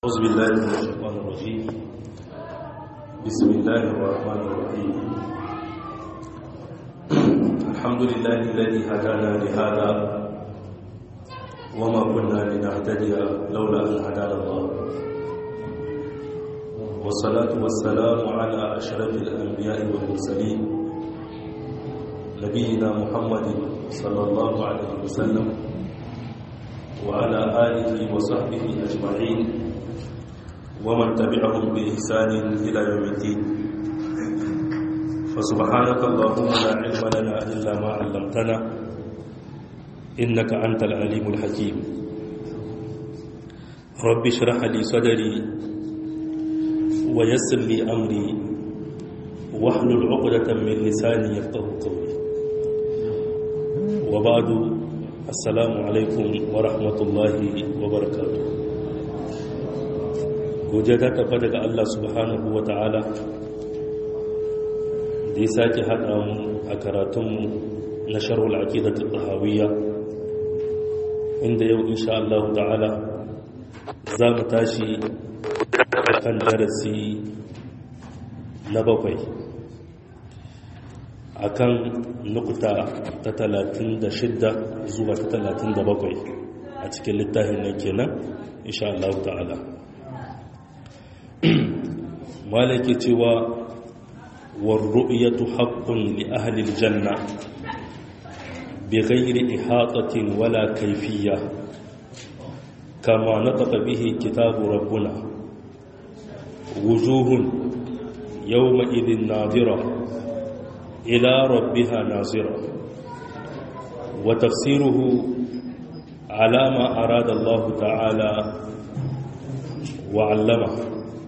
أعوذ بالله من الشيطان الرجيم بسم الله الرحمن الرحيم الحمد لله الذي هدانا لهذا وما كنا لنهتدي لولا أن هدانا الله والصلاة والسلام على أشرف الأنبياء والمرسلين نبينا محمد صلى الله عليه وسلم وعلى آله وصحبه أجمعين ومن تبعهم بإحسان إلى يوم الدين فسبحانك اللهم لا علم لنا إلا ما علمتنا إنك أنت العليم الحكيم رب اشرح لي صدري ويسر لي أمري واحلل عقدة من لساني يفقه قولي وبعد السلام عليكم ورحمة الله وبركاته godiya ta tafa daga Allah subhanahu wa ta'ala da ya sake haɗa mu a karatunmu na sharhul aqidatul tahawiyya inda yau insha Allah ta'ala za mu tashi kan darasi na bakwai akan nukuta ta talatin da shidda zuwa ta talatin da bakwai a cikin littafin nan kenan insha Allah ta'ala malaki cewa warru'yatu haqqun li ahli aljanna bighairi ihatatin wala kayfiyya kama nataqa bihi kitabu rabbuna wujuhun yawma idhin nadira ila rabbiha nazira wa tafsiruhu ala ma arada Allah ta'ala wa 'allamahu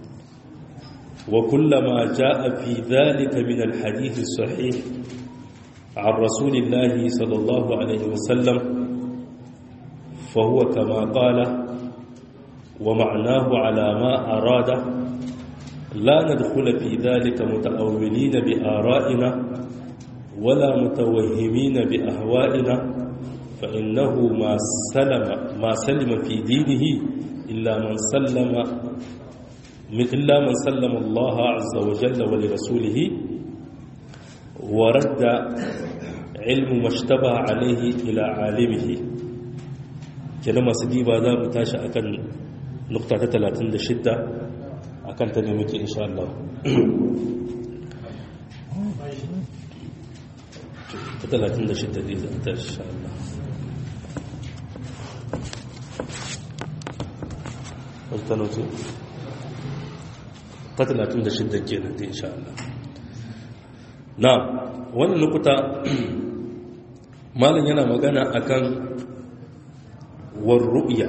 وكل ما جاء في ذلك من الحديث الصحيح عن رسول الله صلى الله عليه وسلم فهو كما قال ومعناه على ما أراد لا ندخل في ذلك متأولين بآرائنا ولا متوهمين بأهوائنا فإنه ما سلم ما سلم في دينه إلا من سلم من إلا من سلم الله عز وجل ولرسوله ورد علم ما اشتبه عليه إلى عالمه كلمة سديبا ذا متاشا أكن نقطة 36 أكن تنمك إن شاء الله talatin da shidda dai zata insha Allah wata notu ta 36 kenan da insha Allah na wannan lokuta malin yana magana akan warru'ya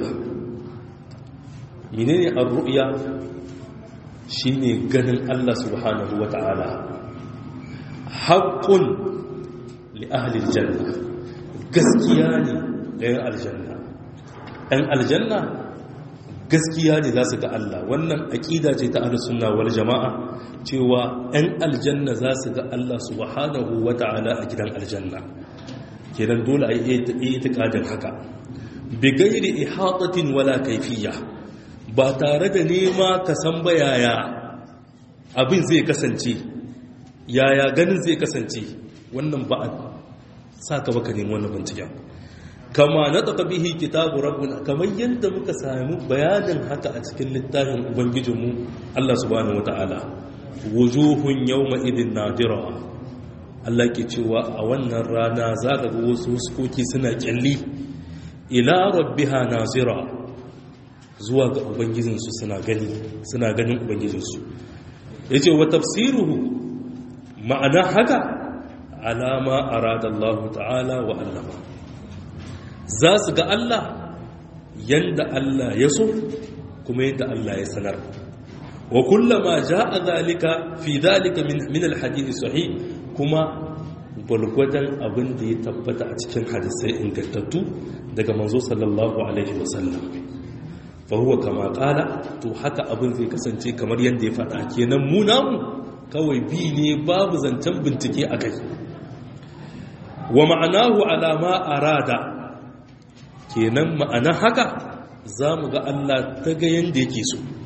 menene ar-ru'ya shine ganin Allah subhanahu wata'ala haqqun li ahli aljanna gaskiya ne ga aljanna ɗan aljanna gaskiya ne za su ga Allah wannan aƙida ce ta ahlus sunna wal jama'a cewa 'yan aljanna za su ga Allah subhanahu wata'ala a gidan aljanna kenan dole a yi itikadin haka bi gairi ihatatin wala kaifiyya ba tare da nema ka san ba yaya abin zai kasance yaya ganin zai kasance wannan ba a sa ka baka nemi wannan binciken kama na taɓa bihi kitabu rabbuna kamar yadda muka sami bayanin haka a cikin littafin ubangijinmu Allah subhanahu wata'ala wujuhun yawma idin nadira Allah ke cewa a wannan rana za ka ga wasu huskoki suna kyalli ila rabbiha nazira zuwa ga ubangijinsu suna gani suna ganin ubangijinsu yace wa tafsiruhu ma'ana haka alama arada Allah ta'ala wa allama za su ga Allah yanda Allah ya so kuma yadda Allah ya sanar wa kullama jaa zalika fi zalika min alhadith sahih kuma bulgwadan abin da ya tabbata a cikin hadisai ingantattu daga manzo sallallahu alaihi wasallam fa huwa kama qala to haka abin zai kasance kamar yanda ya faɗa kenan mu namu kawai bi ne babu zancen bincike akai wa ma'anahu ala ma arada kenan ma'ana haka za mu ga Allah ta ga yadda yake so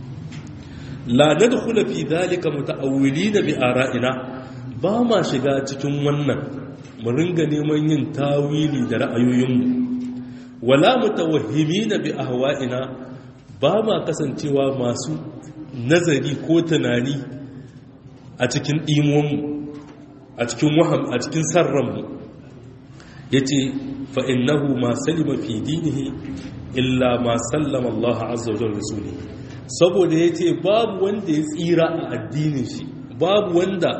la nadkhulu fi dhalika muta'awwilina bi ara'ina ba ma shiga cikin wannan mu ringa neman yin tawili da ra'ayoyinmu wala mutawahhimina bi ahwa'ina ba ma kasancewa masu nazari ko tunani a cikin ɗimonmu a cikin waham a cikin sarranmu ya ce fa'innahu ma salima fi dinihi illa ma sallama Allah azza wajen rasuli saboda ya ce babu wanda ya tsira a addinin shi babu wanda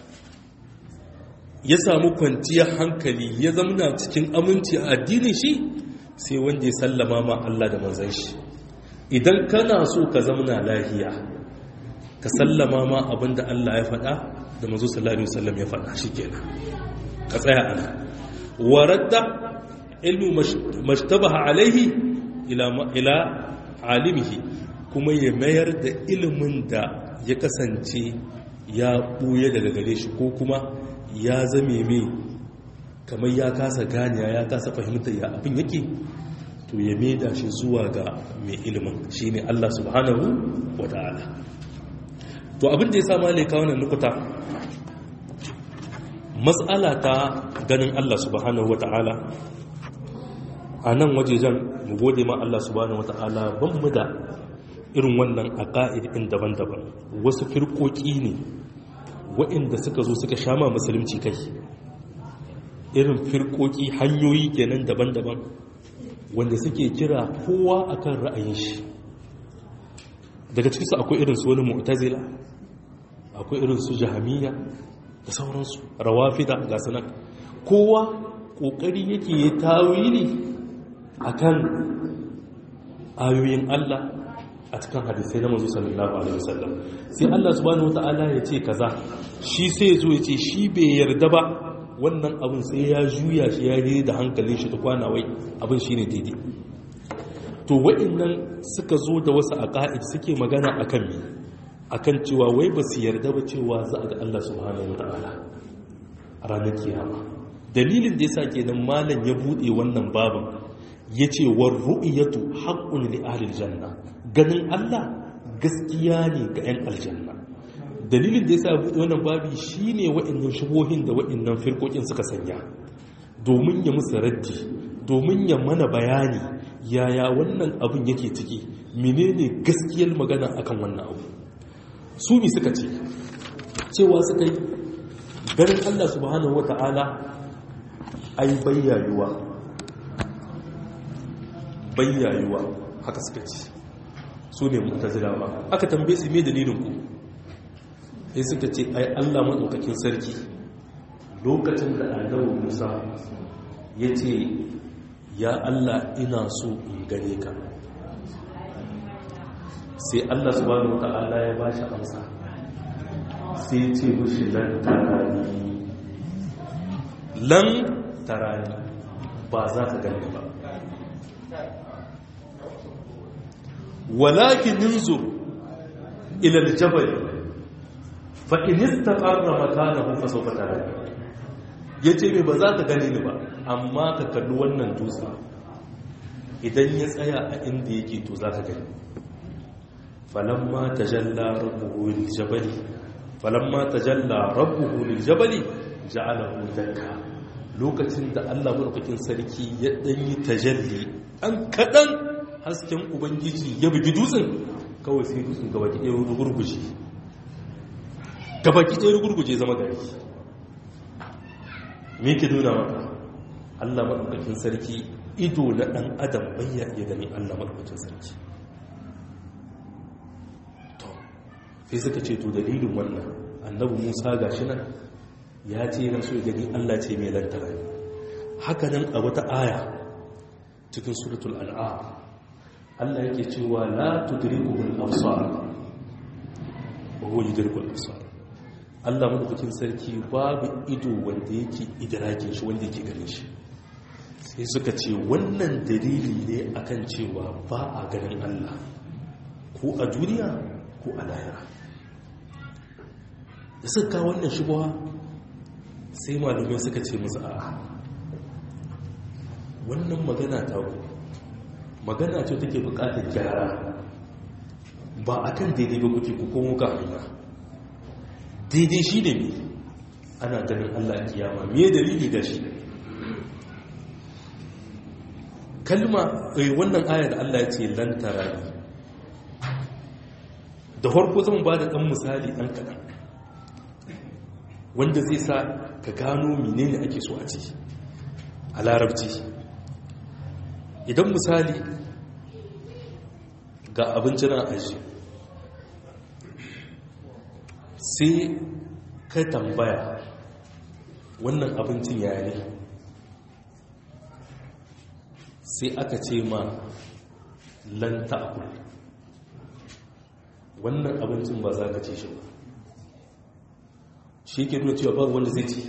ya samu kwanciyar hankali ya zamana cikin aminci a addinin shi sai wanda ya sallama ma Allah da manzan shi idan kana so ka zamana lahiya ka sallama ma abinda Allah ya faɗa da manzo sallallahu alaihi wasallam ya faɗa shikenan ka tsaya ana waradda ilmu mashtabaha alaihi ila ila alimihi kuma ya mayar da ilimin da ya kasance ya buye daga gare shi ko kuma ya zame mai kamar ya kasa ganiya ya kasa fahimta ya abin yake to ya maida shi zuwa ga mai ilimin shine Allah subhanahu wa ta'ala to abin da ya sa malika wannan nukuta matsala ta ganin Allah subhanahu wata'ala a nan wajejen mu gode ma Allah subhanahu wata'ala ban mu da irin wannan a ƙa'idin daban-daban wasu firkoki ne waɗanda suka zo suka shama musulunci kai irin firkoki hanyoyi kenan daban-daban wanda suke kira kowa akan ra'ayin shi daga cikinsu akwai irin su wani mu'tazila akwai irin su jahamiya da sauransu rawafida ga sanar kowa kokari yake yi tawili akan ayoyin Allah a cikin hadisai na manzo sallallahu alaihi wasallam sai Allah subhanahu wataala ya ce kaza shi sai zo ya ce shi bai yarda ba wannan abin sai ya juya shi ya yi da hankalin shi ta kwana wai abin shine daidai to wa'annan suka zo da wasu aqaid suke magana akan me akan cewa wai ba su yarda ba cewa za a ga Allah subhanahu wata'ala a ranar kiyama dalilin da yasa kenan malam ya bude wannan babin yace war ru'yatu haqqun li ahli janna ganin Allah gaskiya ne ga 'yan aljanna dalilin da yasa ya bude wannan babi shine wa'annan shubohin da wa'annan firkokin suka sanya domin ya musu raddi domin ya mana bayani yaya wannan abin yake ciki menene gaskiyar magana akan wannan abu su mi suka ce cewa suka yi ganin Allah subhanahu wa ta'ala ai bayyayuwa bayyayuwa haka suka ce su ne mutazilawa aka tambaye su me dalilin ku sai suka ce ai Allah madaukakin sarki lokacin da annabi Musa ya ce ya Allah ina so in gane ka sai Allah subhanahu wata'ala ya bashi amsa sai ce mushi lan tarani lan tarani ba za ka gani ba walakin ninzur ila aljabal fa in istaqarra makanahu fa sawfa tarani yace me ba za ka gani ni ba amma ka kalli wannan dutse idan ya tsaya a inda yake to za ka gani falamma tajalla rabbuhu liljabali falamma tajalla rabbuhu liljabali ja'alahu dakka lokacin da Allah madaukakin sarki ya dan yi tajalli an kadan hasken ubangiji ya bugi dutsen kawai sai dutsen gaba ki ɗaya gurguje gaba ki ɗaya gurguje zama gari me ke nuna maka Allah madaukakin sarki ido na dan adam bayya iya gani Allah madaukakin sarki sai suka ce to dalilin wannan annabi musa ga shi nan ya ce yana so ya gani allah ce mai lantara haka nan a wata aya cikin suratul al'am allah yake cewa la tudrikuhul absar wa huwa yudrikul absar allah madaukakin sarki babu ido wanda yake idrakin shi wanda yake ganin shi sai suka ce wannan dalili ne akan cewa ba a ganin allah ko a duniya ko a lahira da suka kawo wannan shigowa sai malamai suka ce musu a wannan magana ta ku magana ce take bukatar gyara ba a kan daidai ba kuke kuko muka hanya daidai shi ne mai ana ganin allah kiyama me dalili ga shi kalma wannan ayar da allah ya ce lantara ne da harko zan ba da ɗan misali ɗan kaɗan wanda zai sa ka gano menene ake so a ciki a larabci idan misali ga abincin aji sai ka tambaya wannan abincin ya ne sai aka ce ma lanta akul wannan abincin ba za ka ce shi ba shi ke nuna cewa babu wanda zai ci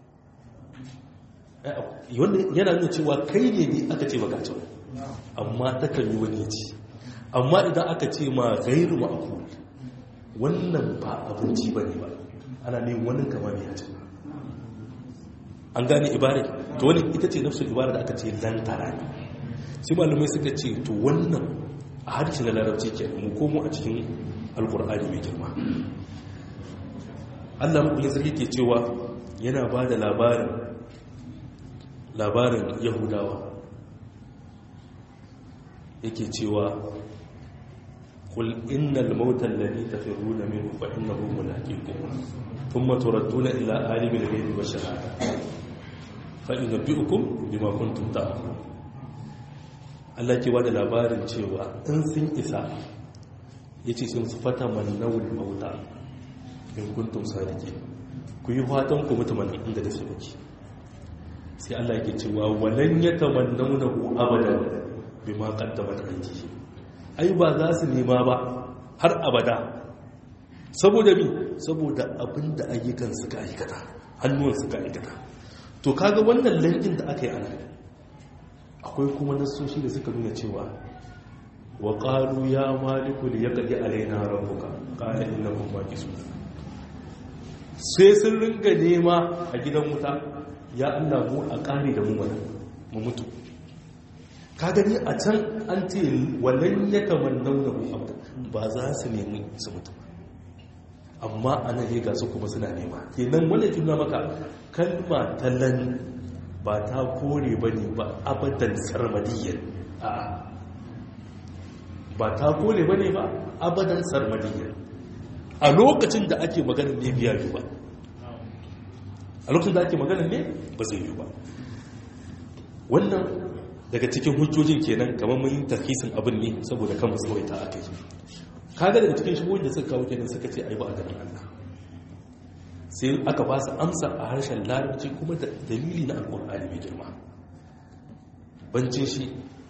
yana nuna cewa kai ne ne aka ce baka ci amma takan yi wani ci amma idan aka ce ma gairu ma'akul wannan ba abinci ba ne ba ana ne wani kama ne ya ci an gane ibare to wani ita ce nafsul ibare da aka ce lantara ne sai malamai suka ce to wannan a harshe na larabci ke mu komo a cikin alkur'ani mai girma allah maɓulin sarki ke cewa yana ba da labarin labarin yahudawa yake cewa kul innal mautal ladhi tafiruna minhu fa innahu mulaqikum thumma turadduna ila alimil ghaibi wash shahada fa yunabbi'ukum bima kuntum ta'malun Allah ke bada labarin cewa in sun isa yace sun fata manawul mauta in kuntum sadiqin ku yi fatan ku mutu mana inda da su kuke sai Allah yake cewa walan yatamannawnahu abadan bima qaddamat aydihim ai ba za su nema ba har abada saboda mi saboda abinda ayyukan suka aikata hannuwan suka aikata to kaga wannan lankin da aka yi ana akwai kuma nasoshi da suka nuna cewa wa qalu ya maliku li yaqdi alaina rabbuka qala innakum maqisun sai sun ringa nema a gidan wuta ya Allah mu a kare da mu mana mu mutu ka gani a can an ce walan ya kamannau da muhammad ba za su nemi su mutu amma a nan ga su kuma suna nema kenan wanda tuna maka kalma ta lan ba ta kore ba ne ba abadan sarmadiyyar a ba ta kore ba ne ba abadan sarmadiyyar a lokacin da ake maganin ne biya yi ba a lokacin da ake maganin ne ba zai yi ba wannan daga cikin hujjojin kenan kamar mun yi tarkisin abin ne saboda kan tsawaita a kai kaga daga cikin shigoyin da suka kawo kenan suka ce ai ba a ganin Allah sai aka ba su amsa a harshen larabci kuma da dalili na alƙur'ani mai girma bancin shi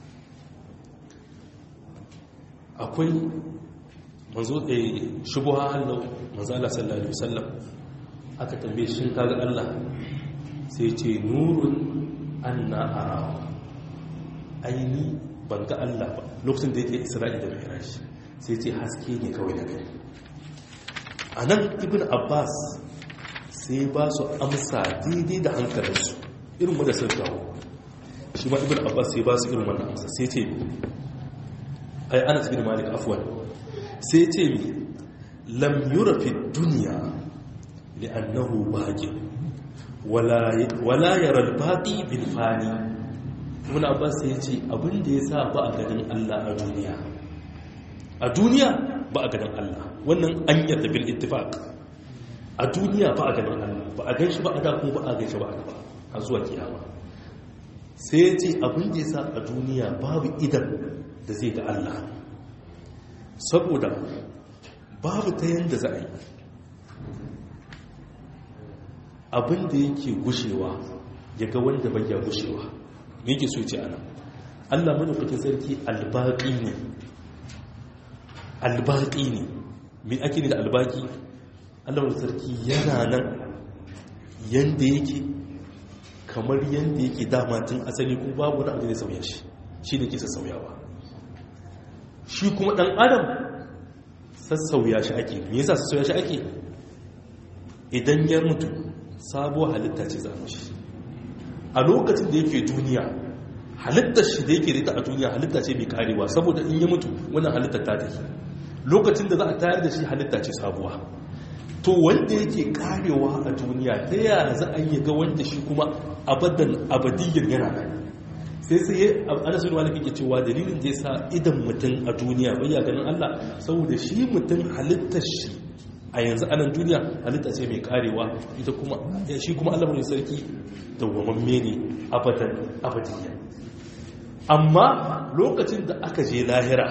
akwai manzo da shubuha Allah manzo Allah sallallahu alaihi wasallam aka tambaye shi kaga Allah sai ce nurun anna arahu aini ban ga Allah ba lokacin da yake Isra'i da Mi'raj sai ce haske ne kawai na gani anan ibn Abbas sai ba su amsa daidai da hankalinsu irin wanda sun kawo shi ma ibn Abbas sai ba su irin wannan amsa sai ce ai Anas bin Malik afwan sai ce mi lam yura fi dunya li'annahu baqi wala wala yara al-baqi bil fani ibn abbas ya ce abin da ya sa ba a ganin allah a duniya a duniya ba a ganin allah wannan an yarda bil ittifaq a duniya ba a ganin allah ba a ganshi ba a da kuma ba a ganshi ba a gaba a zuwa kiyama sai ya ce abin da ya sa a duniya babu idan da zai ga allah saboda babu ta yanda za a yi abin da yake gushewa ya ga wanda bai ya gushewa me yake so ce ana Allah madaukakin sarki albaqi ne albaqi ne me ake ne da albaqi Allah madaukakin sarki yana nan yanda yake kamar yanda yake dama tun asali ko babu wani abu da sauya shi shi ne ke sassauyawa shi kuma dan adam sassauya shi ake me yasa sassauya shi ake idan ya mutu sabuwar halitta ce za shi a lokacin da yake duniya halittar shi da yake rita a duniya halitta ce mai karewa saboda in yi mutu wannan halittar ta tafi lokacin da za a tayar da shi halitta ce sabuwa to wanda yake karewa a duniya ta yaya za a yi ga wanda shi kuma abadan abadiyyar yana nan sai sai ya ana sun wani kake cewa dalilin da ya sa idan mutum a duniya bai ya ganin Allah saboda shi mutum halittar shi a yanzu anan duniya halitta ce mai karewa ita kuma shi kuma Allah mai sarki dawwamamme ne abadan abadiyya amma lokacin da aka je lahira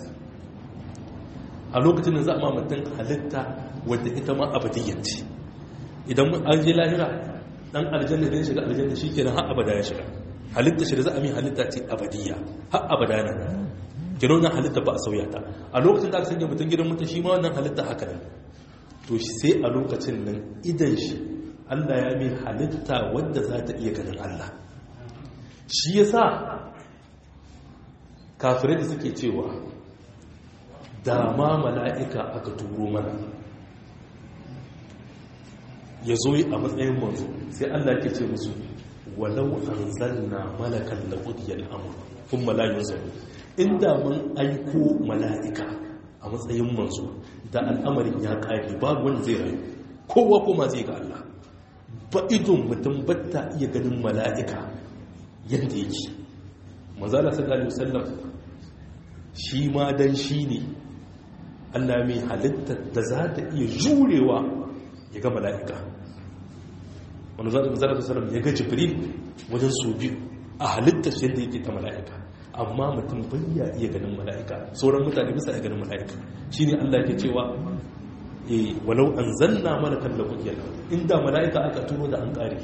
a lokacin da za a ma mutum halitta wadda ita ma abadiyyar ce idan an je lahira dan aljanna da ya shiga aljanna shi kenan har abada ya shiga halitta shi da za a mi halitta ce abadiyya har abada na kenan wannan halitta ba a sauya ta a lokacin da aka sanya mutum gidan mutum shi ma wannan halitta haka nan to sai a lokacin nan idan shi Allah ya mi halitta wadda za ta iya ganin Allah shi yasa kafirai da suke cewa da ma mala'ika aka turo mana ya zo a matsayin manzo sai Allah ke ce musu walau an zanna malakan da ƙudiyar amur kun malayin zaro inda mun aiko mala'ika a matsayin manzo da al'amarin ya ƙari babu wanda zai rayu kowa koma zai ga Allah ba idon mutum batta iya ganin mala'ika yadda yake mazala sallallahu alaihi wasallam shi ma dan shi ne Allah mai halittar da za ta iya jurewa ya ga mala'ika wani zarar zarar ya ga jibril wajen su biyu a halittar shi yadda yake ta mala'ika amma mutum bayya iya ganin mala'ika sauran mutane bisa ya ganin mala'ika shi ne Allah ke cewa e walau an zanna malakan da kujiyar inda mala'ika aka turo da an ƙari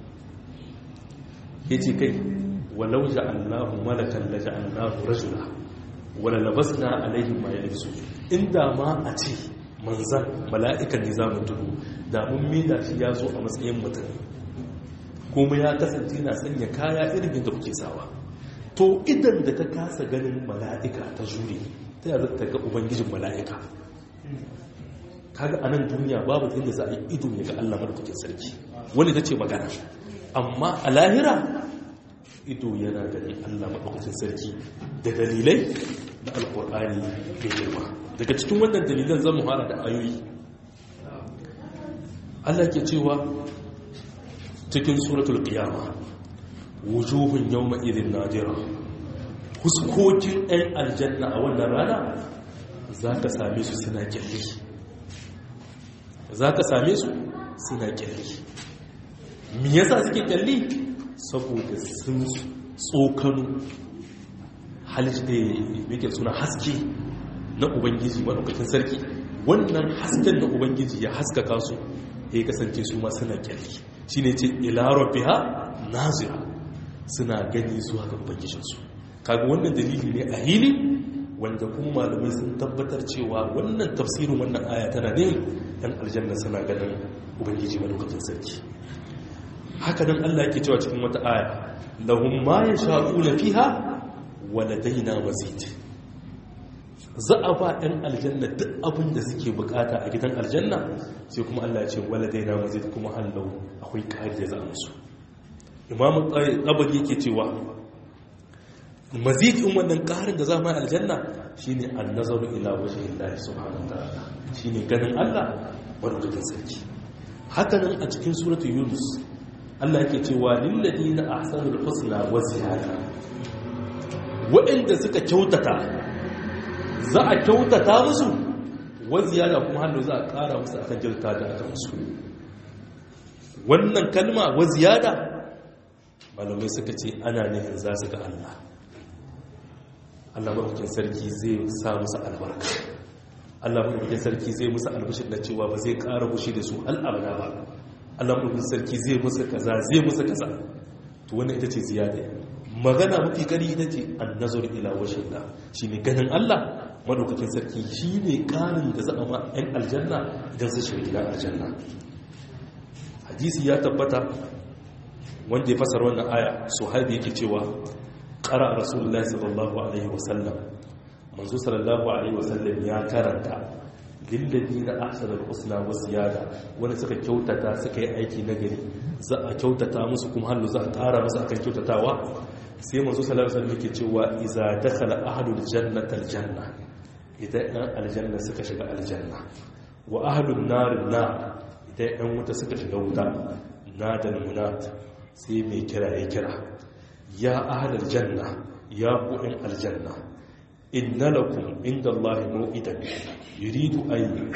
ya ce kai walau ja'allahu malakan la ja'allahu rajula wala labasna alaihim ma yalbisu inda ma a ce manzan mala'ikan ne za mu tudu da mun mida shi ya zo a matsayin mutum kuma ya kasance na sanya kaya irin da kuke sawa to idan da ta kasa ganin mala'ika ta jure ta yi ta ga ubangijin mala'ika kaga a nan duniya babu inda za a yi ido ya ga allah madaukakin sarki wani ta ce magana amma a lahira ido yana ganin allah madaukakin sarki da dalilai na alkur'ani mai girma daga cikin wannan dalilan zan mu hana da ayoyi Allah ke cewa cikin suratul qiyama wujuhun yawma idhin nadira huskokin ɗan aljanna a wannan rana zaka same su suna kyalli zaka same su suna kyalli me yasa suke kyalli saboda sun tsokano halitta yake suna haske na ubangiji maɗaukakin sarki wannan hasken na ubangiji ya haskaka su ya kasance su ma suna kyalli shi ne ce ilarar biha nazira suna gani zuwa ga ubangijinsu kaga wannan dalili ne a hili wanda kuma malamai sun tabbatar cewa wannan tafsirin wannan aya tana ne yan aljanna suna ganin ubangiji maɗaukakin sarki haka nan allah ke cewa cikin wata aya lahum ma yasha'una fiha wa ladaina mazid za a ba ɗan aljanna duk abin da suke bukata a gidan aljanna sai kuma Allah ce wala dai na mazid kuma hallau akwai ƙari da za a musu imamu tsabari yake cewa mazid in wannan ƙarin da za a aljanna shine an nazaru ila waje Allah subhanahu ta'ala shine ganin Allah madaukakin sarki haka nan a cikin suratu yunus Allah yake cewa lil ladina ahsanul husna wa ziyada waɗanda suka kyautata za a kyautata musu waziyada kuma hannu za a ƙara musu akan kyauta da aka musu wannan kalma waziyada malamai suka ce ana nufin za su ga Allah Allah maɗaukin sarki zai sa musu albarka Allah maɗaukin sarki zai musu albashin da cewa ba zai ƙara fushi da su al'abada ba Allah maɗaukin sarki zai musu kaza zai musu kaza to wannan ita ce ziyada magana mafi kari ita ce an nazar ila washin da shi ne ganin Allah madaukakin sarki shi ne karin da za a ma 'yan aljanna idan su shiga gidan aljanna hadisi ya tabbata wanda ya fasar wannan aya su haibu yake cewa ƙara rasulullah sallallahu alaihi wasallam manzo sallallahu alaihi wasallam ya karanta lillabi na ahsanar husna wa ziyada wani suka kyautata suka yi aiki na gari za a kyautata musu kuma hannu za a ƙara musu akan kyautatawa sai manzo sallallahu alaihi wasallam yake cewa iza dakhala ahlul jannati aljanna idan ɗan aljanna suka shiga aljanna wa ahlun narin na idan ɗan wuta suka shiga wuta na da munat sai mai kira ya kira ya ahlal janna ya ku ɗan aljanna inna lakum inda Allah mau'idan yuridu an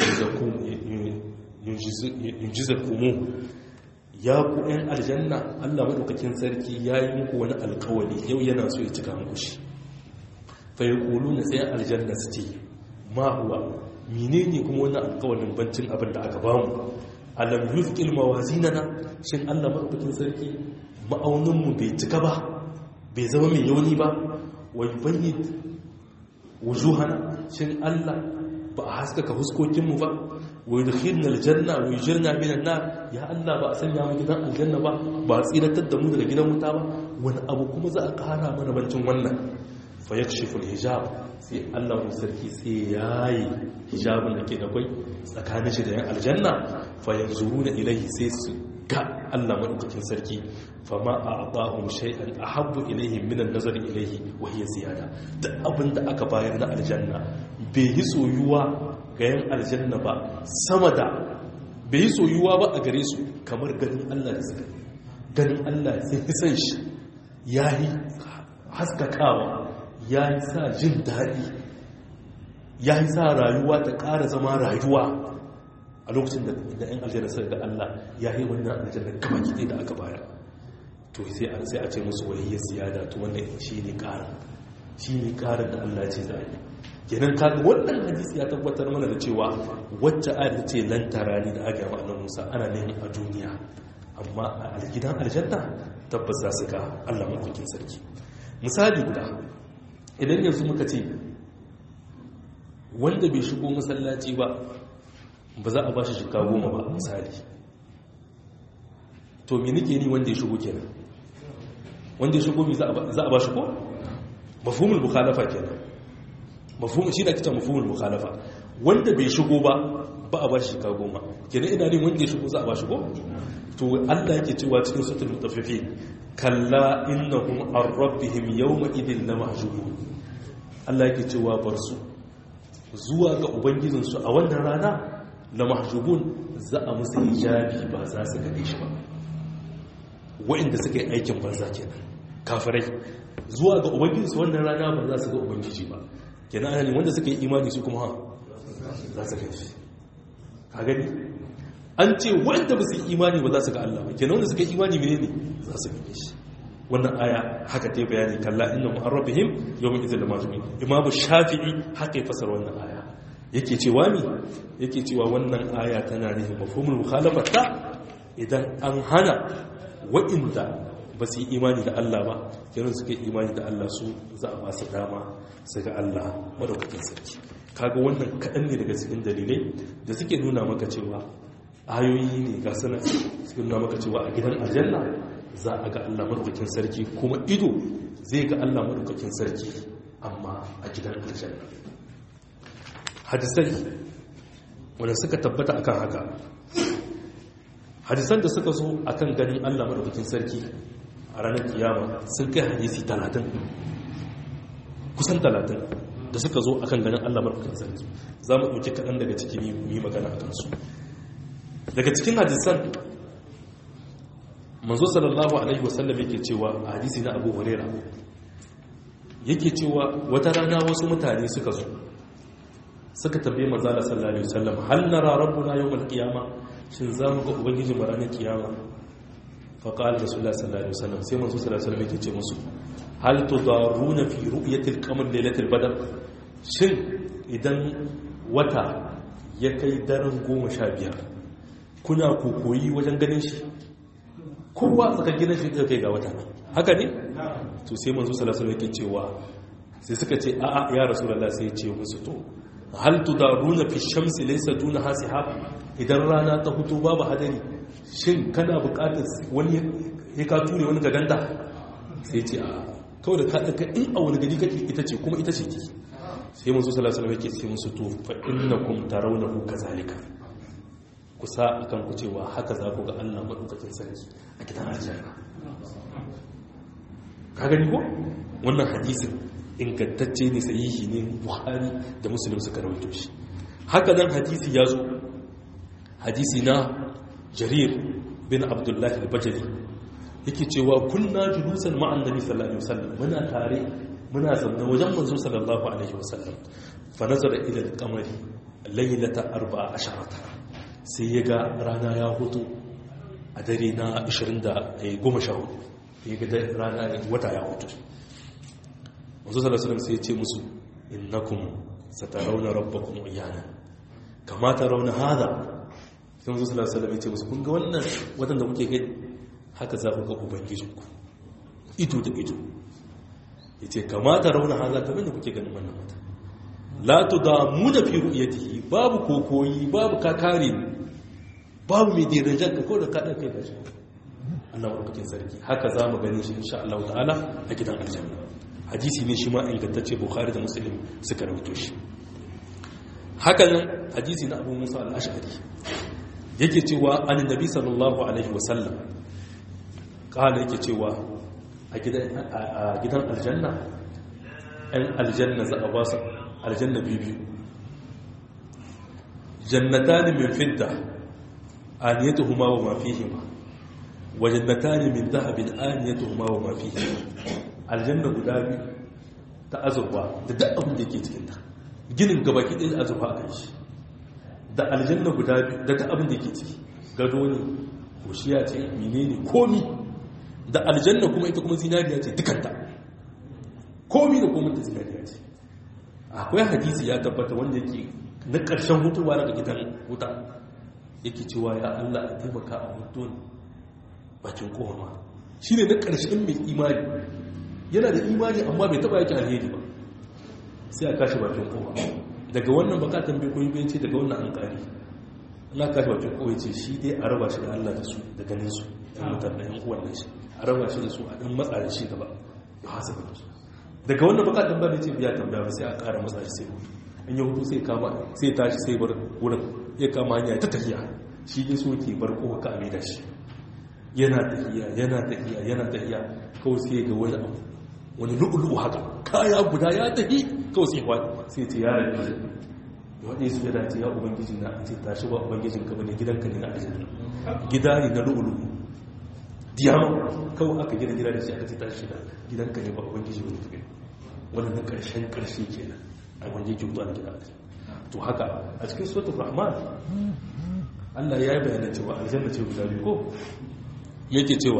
yunjizakumu ya ku ɗan aljanna Allah maɗaukakin sarki ya yi muku wani alkawali yau yana so ya cika muku shi fai kulu na tsaye aljanna su ce ma huwa mine ne kuma wani alkawalin bancin abin da aka bamu alam yuzqil mawazinana shin Allah maɗaukakin sarki ma'auninmu bai cika ba bai zama mai yauni ba wa yubayyid wujuhana shin Allah ba a haskaka huskokinmu ba wa yudkhilna aljanna wa yujirna minan nar ya Allah ba a sanya mu gidan aljanna ba ba a tsiratar da mu daga gidan wuta ba wani abu kuma za a kara mana bancin wannan fa yakshifu alhijab sai Allah mu sarki sai yayi hijabin da ke da kai tsakanin shi da yan aljanna fa yanzuruna ilayhi sai su ga Allah madaukakin sarki fama a abahun shay'an ahabbu ilayhim min an-nazari ilayhi wa hiya ziyada duk abinda aka bayar na aljanna bai yi soyuwa ga yan aljanna ba sama da bai yi soyuwa ba a gare su kamar ganin Allah da suka ganin Allah sai fi san shi yayi haskakawa yayi sa jin daɗi yayi sa rayuwa ta ƙara zama rayuwa a lokacin da yan aljanna suka ga Allah ya yi wannan aljanna kama kiɗe da aka bayar to sai a ce musu waliyyar ziyada to wannan shi ne ƙarin shi ne ƙarin da Allah ce za a yi kenan kaga wannan hadisi ya tabbatar mana da cewa wacce ayar ce lantara ne da aka yaba annabi Musa ana neman a duniya amma a gidan aljanna tabbas za su ga Allah mafakin sarki misali guda idan yanzu muka ce wanda bai shigo masallaci ba ba za a ba shi shika goma ba misali to mi nike ni wanda ya shigo kenan wanda ya shigo mi za a ba shi ko mafhumul mukhalafa kenan mafhum shi da kita mafhumul mukhalafa wanda bai shigo ba ba a ba shi shika goma kenan ina ne wanda ya shigo za a ba shi ko to Allah yake cewa cikin suratul mutaffifin kalla innahum ar rabbihim yawma idhin lamahjubun Allah yake cewa bar su zuwa ga ubangijinsu a wannan rana na mahjubun za a musu hijabi ba za su gane shi ba wa'inda suka yi aikin banza kenan kafirai zuwa ga ubangijinsu wannan rana ba za su ga ubangiji ba kenan ana ne wanda suka yi imani su kuma ha za su gane shi ka gani an ce wanda ba su yi imani ba za su ga Allah ba kenan wanda suka yi imani mene ne za su gane shi wannan aya haka ta bayani kalla inna mu'arrabihim yawmin idhil majmin imamu shafi'i haka ya fasara wannan aya yake cewa mi yake cewa wannan aya tana nufin mafhumul mukhalafata idan an hana wa'inda ba su yi imani da Allah ba kenan suka yi imani da Allah su za a ba su dama su ga Allah madaukakin sarki kaga wannan kaɗan ne daga cikin dalilai da suke nuna maka cewa ayoyi ne ga sanar suke nuna maka cewa a gidan aljanna za a ga Allah madaukakin sarki kuma ido zai ga Allah madaukakin sarki amma a gidan aljanna hadisai wanda suka tabbata akan haka hadisan da suka zo akan ganin Allah madaukakin sarki a ranar kiyama sun kai hadisi talatin kusan talatin da suka zo akan ganin Allah madaukakin sarki za mu ɗauki kaɗan daga ciki mu yi magana a kansu daga cikin hadisan manzo sallallahu alaihi wasallam yake cewa a hadisi na abu huraira yake cewa wata rana wasu mutane suka zo suka tambaye manzo Allah sallallahu alaihi wasallam hal nara rabbuna yawmal qiyama shin za mu ga ubangiji mu ranar kiyama fa qala rasulullah sallallahu alaihi wasallam sai manzo sallallahu alaihi wasallam yake ce musu hal tudaruna fi ru'yati al-qamar laylatil badr shin idan wata ya kai daren goma sha biyar kuna kokoyi wajen ganin shi kowa tsakar gidan shi kai ga wata haka ne to sai manzo sallallahu alaihi yake cewa sai suka ce a'a ya rasulullah sai ya ce musu to hal tudaruna fi shamsi laysa duna hasihab idan rana ta fito babu hadari shin kana buƙatar wani ya ka ture wani gaganta sai ce a kawai da ka ɗaka in a wani gari kake ita ce kuma ita ce ki sai manzo sallallahu alaihi yake ce musu to fa innakum tarawnahu kazalika kusa akan ku cewa haka za ku ga Allah madaukakin sarki a gidan aljanna ka gani ko wannan hadisin ingantacce ne sahihi ne buhari da muslim suka rawaito shi haka nan hadisi ya zo hadisi na jarir bin abdullahi al-bajali yake cewa kunna julusan ma'an nabi sallallahu alaihi wasallam muna tare muna zaune wajen manzo sallallahu alaihi wasallam fa nazara ila al-qamari laylata 14 sai ya ga rana ya hutu a dare na 20 da 14 ya ga rana wata ya hutu manzo sallallahu alaihi wasallam sai ya ce musu innakum satarawna rabbakum iyana kama tarawna hada sai manzo sallallahu alaihi wasallam ya ce musu kun ga wannan wadanda kuke gani haka za ku ga ubangijinku ido da ido ya ce kamata rauna haza kamar da kuke ganin wannan mata latu da mu da fi ru'yatihi babu kokoyi babu kakare babu mai dirajar ka ko da kaɗa kai da shi Allah barkatin sarki haka za mu gani shi insha Allah ta'ala a gidan aljanna hadisi ne shi ma ingantacce bukhari da muslim suka rawaito shi haka nan hadisi na abu musa al-ash'ari yake cewa annabi sallallahu alaihi wasallam kala yake cewa a gidan aljanna ‘yan aljanna za a ba su aljanna biyu jannata ne min fidda aniyatu huma wa mafihima wa jannata ne min zahabin aniyatu huma wa mafihima aljanna guda biyu ta azurfa da duk abin da ke cikinta ginin gabaki ɗin azurfa a kan shi da aljanna guda biyu da duk abin da ke ciki gado ne koshiya ce menene komi da aljanna kuma ita kuma zinariya ce dukanta komi da komi ta zinariya ce akwai hadisi ya tabbata wanda yake na ƙarshen hutuwa daga gidan wuta yake cewa ya Allah a taimaka a hutun bakin koma shi ne na ƙarshen mai imani yana da imani amma bai taɓa yake alheri ba sai a kashi bakin koma daga wannan baka tambaye koyi bai ce daga wannan an ƙari Allah kashi bakin koma ce shi dai a raba shi da Allah da su da ganin su ɗan mutane ɗan uwan nan shi a raba shi da su a ɗan matsa da shi gaba ya hasa da su daga wannan baka tambaya ne ce biya tambaya ba sai a ƙara matsa shi sai hutu in yi hutu sai kama sai tashi sai bar wurin ya kama hanya ta tafiya shi ne so ke bar kowa ka amida shi yana tafiya yana tafiya yana tafiya kawai sai ga wani abu wani lu'ulu'u haka kaya guda ya tafi kawai sai wani sai ce ya rabu ya waɗe su ya dace ya ubangiji na ce tashi ba ubangijin ka bane gidanka ne na ajiyar gida ne na lu'ulu'u diyama kawai aka gina gida da shi aka ce tashi da gidanka ne ba ubangiji wani tafi wani na ƙarshen ƙarshe kenan a wanda yake mutu a gida to haka a cikin suratul rahman Allah ya yi bayanin cewa aljanna ce guda biyu ko yake cewa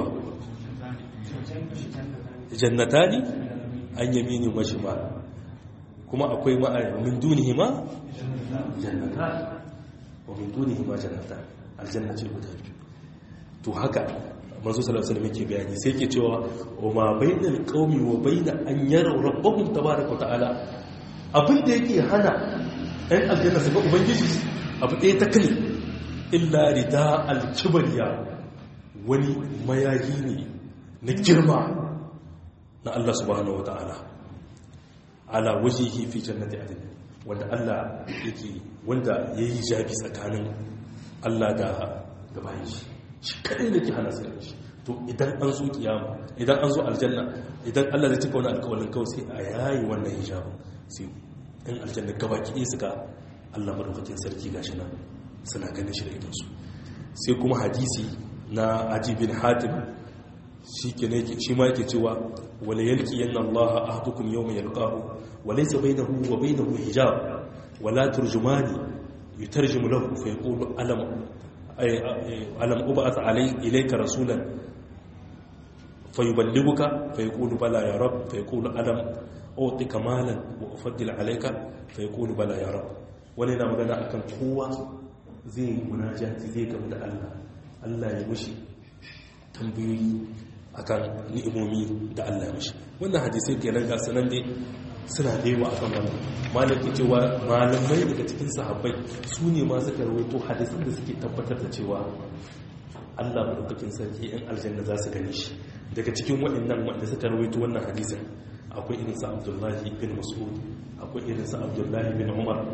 jannatani an yamini wa shimal kuma akwai ma'aya min dunihima jannatan wa min dunihima jannatan aljanna ce guda biyu to haka manzo sallallahu alaihi wasallam yake bayani sai yake cewa wa ma bainal qaumi wa baina an yaraw rabbahum tabaaraka wa ta'ala abin da yake hana ɗan aljanna su ga ubangiji abu ɗaya ta kane illa rida alkibariya wani mayayi ne na girma na Allah subhanahu wata'ala ala wajihi fi jannati adin wanda Allah yake wanda yayi jabi tsakanin Allah da da bayan shi shi kadai da ke hana su shi to idan an zo kiyama idan an zo aljanna idan Allah zai cika wani alƙawarin kawai sai a yayi wannan hijabin sai ɗan aljanna gabaki su ga Allah madaukakin sarki gashi nan suna ganin shi da idansu sai kuma hadisi na ajibin hatim shi ke ne shi ma yake cewa wala yalki yanna Allah ahdukum yawma yalqahu wa laysa bainahu wa bainahu hijab wala turjumani yutarjimu lahu fa yaqulu alam alam ub'ath alay ilayka rasulan fayuballighuka fa yaqulu bala ya rab fa yaqulu alam utika malan wa ufaddil alayka fa yaqulu bala ya rab wani na magana akan kowa zai munajati zai gamu da Allah Allah ya mushi tambayoyi akan ni'imomi da Allah ya mushi wannan hadisai kenan ga sanan dai suna da yawa akan wannan malaki cewa malamai daga cikin sahabbai su ne ma suka rawaito hadisan da suke tabbatar da cewa Allah madaukakin sarki in aljanna za su gane shi daga cikin waɗannan wanda suka rawaito wannan hadisin akwai irin sa Abdullahi bin Mas'ud akwai irin sa Abdullahi bin Umar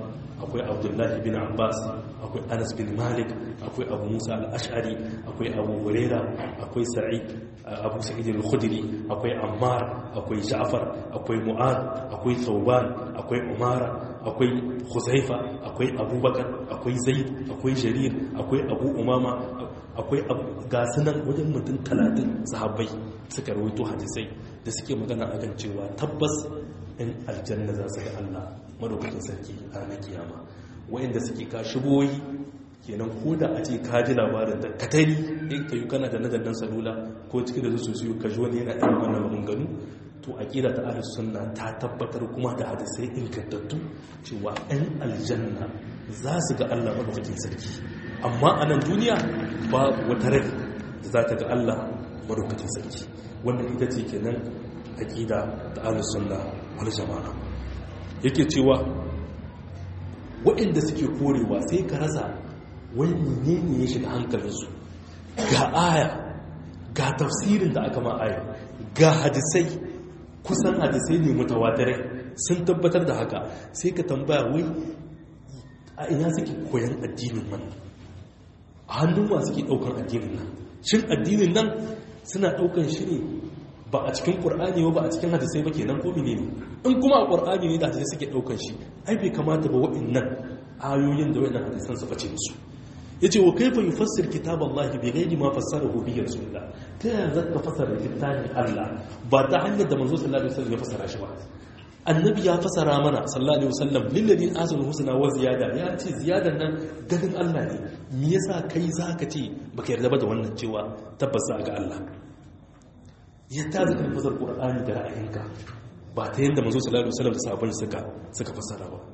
akwai abdullahi bin abbas akwai anas bin malik akwai abu musa al-ash'ari akwai abu huraira akwai sa'id abu sa'id al-khudri akwai ammar akwai ja'far akwai mu'ad akwai thawban akwai umara akwai huzaifa akwai abubakar akwai zaid akwai jarir akwai abu umama akwai gasunan wajen mutum talatin sahabbai suka rawaito hadisai da suke magana a kan cewa tabbas in aljanna za su ga Allah madaukakin sarki a ranar kiyama wayanda suke ka shigoyi kenan ko da a ce ka ji labarin da katari in ka yi kana da nadannan salula ko cikin da su su ka ji wani yana irin wannan maganganu to aqida ta ahlus sunna ta tabbatar kuma da hadisai ingantattu cewa ɗan aljanna za su ga Allah madaukakin sarki amma a nan duniya ba wata rai da za ta ga Allah madaukakin sarki wannan ita ce kenan aqida ta ahlus sunna wal jama'a yake cewa waɗanda suke korewa sai ka rasa wani menene ya shiga hankalinsu ga aya ga tafsirin da aka ma aya ga hadisai kusan hadisai ne mutawatirai sun tabbatar da haka sai ka tambaya wai a ina suke koyan addinin nan a hannun wa suke daukan addinin nan shin addinin nan suna daukan shi ne ba a cikin qur'ani ba a cikin hadisai ba kenan ko ne in kuma a qur'ani ne da hadisai suke daukan shi ai bai kamata ba waɗannan ayoyin da waɗannan hadisan su bace musu yace wa kaifa yufassir kitaballahi bi ghairi ma fassarahu bi rasulullah ta yaya zaka fassara littafin Allah ba ta hanyar da manzo sallallahu alaihi wasallam ya fassara shi ba annabi ya fassara mana sallallahu alaihi wasallam lilladhi asal husna wa ziyada ya ce ziyadan nan ganin Allah ne me yasa kai zaka ce baka yarda ba da wannan cewa tabbas za ga Allah ya ta zaka fassara qur'ani da ra'ayinka ba ta yanda manzo sallallahu alaihi wasallam da sahabban suka suka fassara ba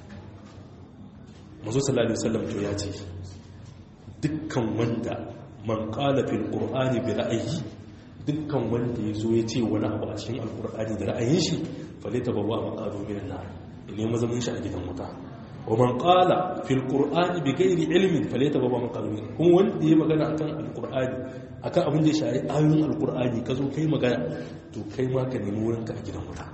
manzo sallallahu alaihi wasallam to ya ce dukkan wanda man qala fil qur'ani bi ra'ayi dukkan wanda yazo ya ce wani abu a cikin alqur'ani da ra'ayin shi falita bawa maqadu min nar ne mazamin shi a gidan wuta wa man qala fil qur'ani bi ghairi ilmin falita bawa maqadu min kuma wanda ya magana akan alqur'ani akan abin da ya shafi ayoyin alqur'ani kazo kai magana to kai ma ka nemi wurinka a gidan wuta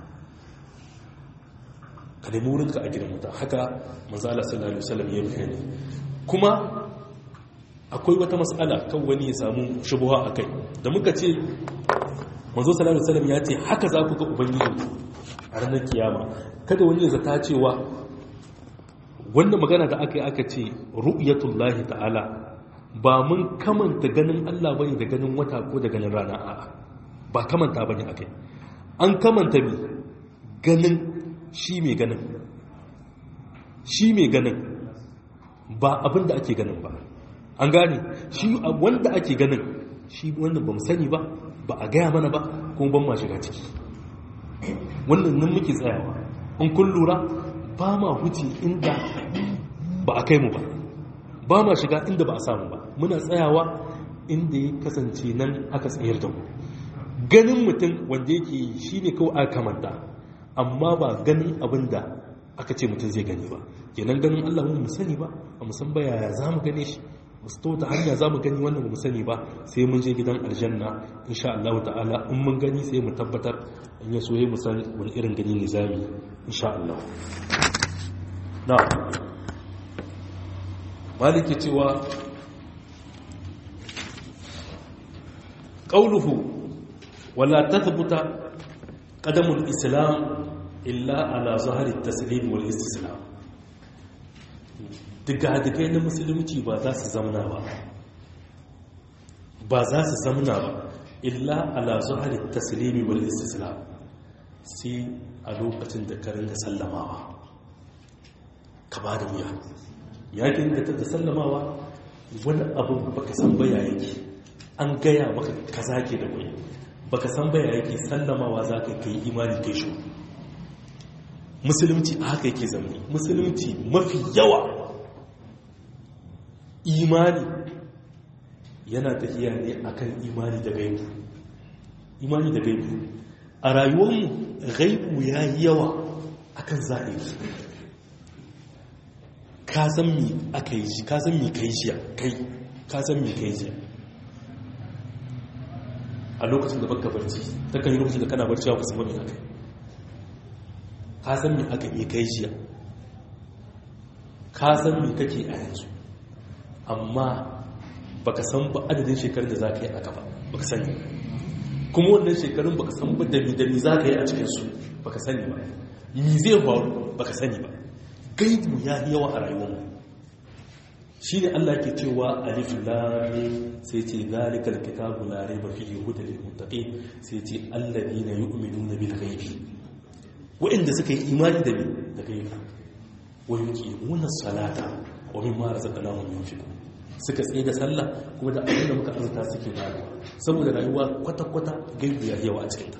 ka nemi wurinka a gidan wuta haka manzo Allah sallallahu alaihi wasallam ya bayani kuma akwai wata matsala kan wani ya samu shubuha a kai da muka ce manzo sallallahu alaihi wasallam ya ce haka za ku ga ubangiji a ranar kiyama kada wani ya zata cewa wannan magana da aka yi aka ce ru'yatullahi ta'ala ba mun kamanta ganin Allah bane da ganin wata ko da ganin rana a'a ba kamanta bane akai an kamanta mi ganin shi mai ganin shi mai ganin ba abin da ake ganin ba an gane shi wanda ake ganin shi wannan ba mu sani ba ba a gaya mana ba kuma ban ma shiga ciki wannan nan muke tsayawa in kun lura ba ma huce inda ba a kai mu ba ba ma shiga inda ba a samu ba muna tsayawa inda ya kasance nan aka tsayar da mu ganin mutum wanda yake shi ne kawai aka kamanta amma ba ganin abin da aka ce mutum zai gani ba kenan ganin allah mu sani ba a musan ba yaya za mu gane shi musto ta hanya za mu gani wannan mu sani ba sai mun je gidan aljanna insha Allah ta'ala in mun gani sai mu tabbatar in ya so mu san wani irin gani ne zami insha Allah na maliki cewa qauluhu wala tathbuta qadamul islam illa ala zahari at-taslim wal istislam digadigai na musulunci ba za su zamna ba ba za su zamna ba illa ala zuhari taslimi wal istislam sai a lokacin da karin da sallamawa ka ba da wuya yakin da ta sallamawa wani abu baka san baya yake an gaya maka kaza ke da wuya baka san baya yake sallamawa za ka kai imani kai shi musulunci a haka yake zamani musulunci mafi yawa imani yana tafiya ne akan imani da gaibu imani da gaibu a rayuwarmu gaibu ya yi yawa akan zahiri ka san mi aka yi ka san mi kai jiya kai ka san mi kai jiya a lokacin da baka barci ta kan yi lokacin da kana barci ka san mi aka ka san mi aka yi kai jiya ka san me kake a yanzu amma baka san ba adadin shekarun da za ka yi a gaba baka sani kuma wannan shekarun baka san ba dami dami za ka yi a cikinsu baka sani ba mi zai faru baka sani ba gaibu ya yi yawa a rayuwarmu shi ne Allah ke cewa alif lam sai ce zalikal kitabu la raiba fihi hudal lil muttaqin sai ce alladina yu'minuna bil ghaibi wa'inda suka yi imani da me da gaibi wa yuqimuna salata wa mimma razaqnahum yunfiqun suka tsaye da sallah kuma da abin da muka azurta suke bayarwa saboda rayuwa kwata-kwata gaibi ya yawa a cikinta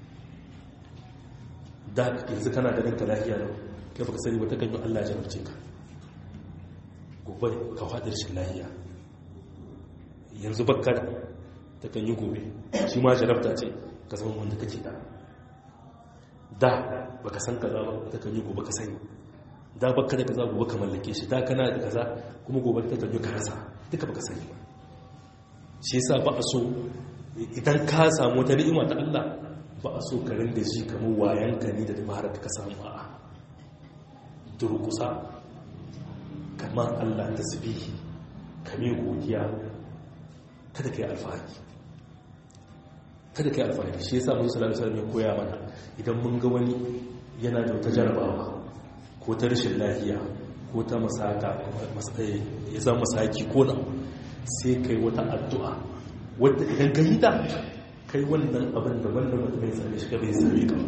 da yanzu kana da ranka lafiya lau kai baka sani wata ganyo Allah ya jarabce ka gobe ka faɗi rashin lafiya yanzu bakka da ta kan yi gobe shi ma jarabta ce ka zama wanda kake da da baka san kaza ba ta kan yi gobe ka sani da baka da kaza gobe ka mallake shi da kana da kaza kuma gobe ta kan yi ka rasa duka baka sani ba shi yasa ba a so idan ka samu wata ni'ima ta Allah ba a so ka rinda ji kamar wayanka ne da dabarar ka samu a'a durkusa kamar Allah ta zubihi kame godiya kada ka yi alfahari kada ka yi alfahari shi yasa musu salatu salatu ya koya mana idan mun ga wani yana da wata jarabawa ko ta rashin lafiya ko ta masaka ya zama masaki ko na sai kai wata addu'a wadda idan ka yi ta kai wannan abin da wannan mutum ya same shi ka bai same ka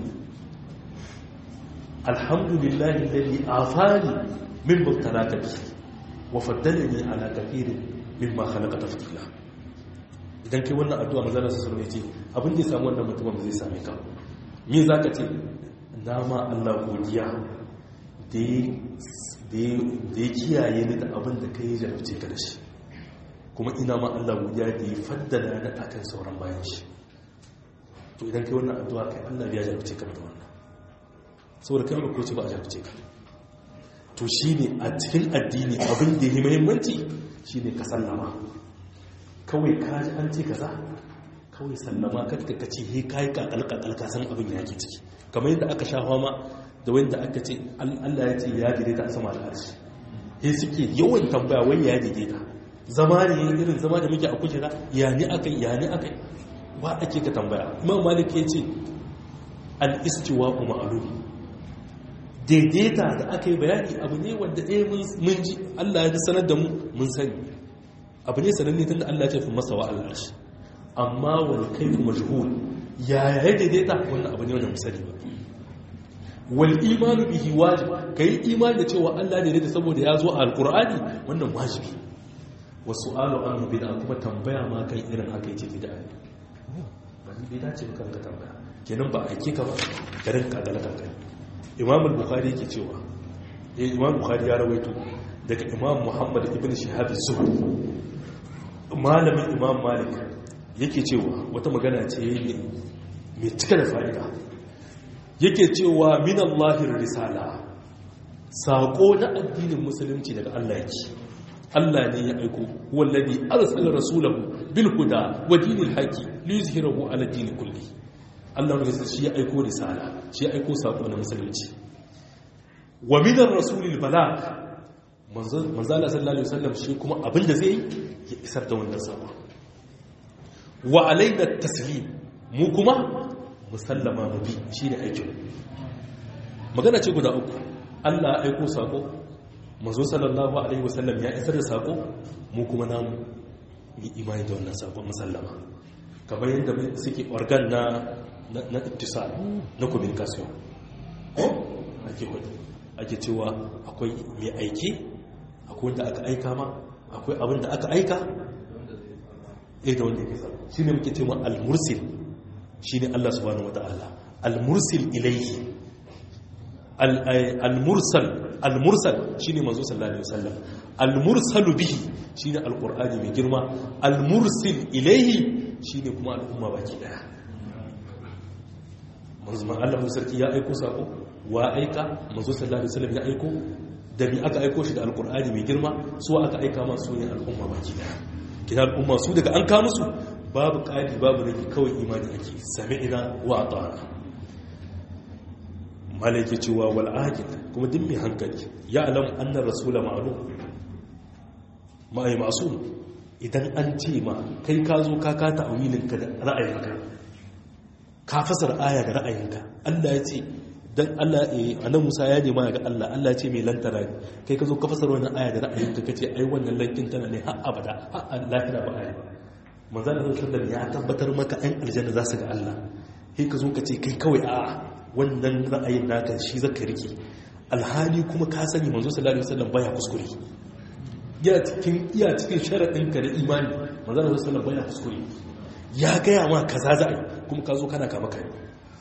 alhamdulillahi lalli afani min mubtalaka bi wa faddalani ala kathirin mimma khalaqa tafdila idan kai wannan addu'a manzon Allah sallallahu alaihi wasallam abin da ya samu wannan mutumin zai same ka me zaka ce nama Allah godiya da ya kiyaye ni da abin da kai jarabce ka da shi kuma ina ma Allah godiya da ya faddala na akan sauran bayan shi to idan kai wannan addu'a kai Allah ya jarabce ka da wannan saboda kai ko ce ba a jarabce ka to shine a cikin addini abin da ya muhimmanci shine ka sallama kawai ka ji an ce kaza kawai sallama ka ka ce he kai kakal kakal ka san abin ya ke ciki kamar yadda aka sha fama da wanda aka ce Allah ya ce ya daidaita a sama al'arshi he suke yawan tambaya wai ya daidaita zama ne irin zama da muke a kujera ya ni akai ya ni akai ba ake ka tambaya imam malik ya ce al-istiwa ma'lum daidaita da aka yi bayani abu ne wanda ɗaya mun ji Allah ya sanar da mu mun sani abu ne sananne tunda Allah ya ce fi masa wa al'arshi amma wani kai kuma majhul ya ya daidaita wannan abu ne wanda mu sani ba wal imanu bihi wajib kai imani da cewa Allah ne da saboda ya zo a alqur'ani wannan wajibi wa su'alu anhu bid'a kuma tambaya ma kan irin haka yake bid'a ba ni bid'a ce kan ka tambaya kenan ba aike ka ba garin kagala kanka imam al-bukhari yake cewa eh imam bukhari ya rawaito daga imam muhammad ibn shihab az-zuhri malamin imam malik yake cewa wata magana ce mai cika da fa'ida yake cewa min Allahir risala saƙo na addinin musulunci daga Allah yake Allah ne ya aiko wallazi arsala rasulahu bil huda wa dinil haqi li yuzhirahu ala din kulli Allah ne shi ya aiko risala shi ya aiko saƙo na musulunci wa min ar-rasulil balagh manzo Allah sallallahu alaihi wasallam shi kuma abinda zai ya isar da wannan saƙo wa alaina taslim mu kuma musallama mu bi shi ne aikin magana ce guda uku allah ya aiko sako mazo sallallahu alaihi wasallam ya isar da sako mu kuma namu yi imani da wannan sako musallama kamar yadda suke organ na na ittisal na communication ko ake hudu ake cewa akwai mai aiki akwai wanda aka aika ma akwai abin da aka aika eh da wanda ya kasa shi ne muke cewa al-mursil shi ne Allah subhanahu wata'ala al-mursil ilaihi al-mursal al-mursal shi ne manzo sallallahu alaihi wasallam al-mursalu bihi shi ne al-qur'ani mai girma al-mursil ilaihi shi ne kuma al'umma baki daya manzo man Allah sarki ya aiko sako wa aika manzo sallallahu alaihi wasallam ya aiko da bi aka aiko shi da al-qur'ani mai girma su aka aika ma su ne al'umma baki daya kina al'umma su daga an ka musu babu ƙari babu rage kawai imani ake sami ina wa ta'ana malaki cewa wal aqil kuma duk mai hankali ya alam anna rasula ma'lum ma'ai ma'sum idan an ce ma kai ka zo ka ka ta'awilin ka da ra'ayinka ka fasar aya da ra'ayinka Allah ya ce dan Allah eh anan Musa ya nema ga Allah Allah ya ce mai lantara ne kai ka zo ka fasar wannan aya da ra'ayinka kace ai wannan lankin tana ne har abada har lahira ba ai manzo Allah sallallahu ya tabbatar maka ɗan aljanna za su ga Allah sai ka zo ka ce kai kawai a wannan ra'ayin naka shi zaka rike alhali kuma ka sani manzo sallallahu alaihi wasallam baya kuskure ya cikin iya cikin sharadin ka da imani manzo sallallahu alaihi wasallam baya kuskure ya gaya ma kaza za a yi kuma ka zo kana kama kai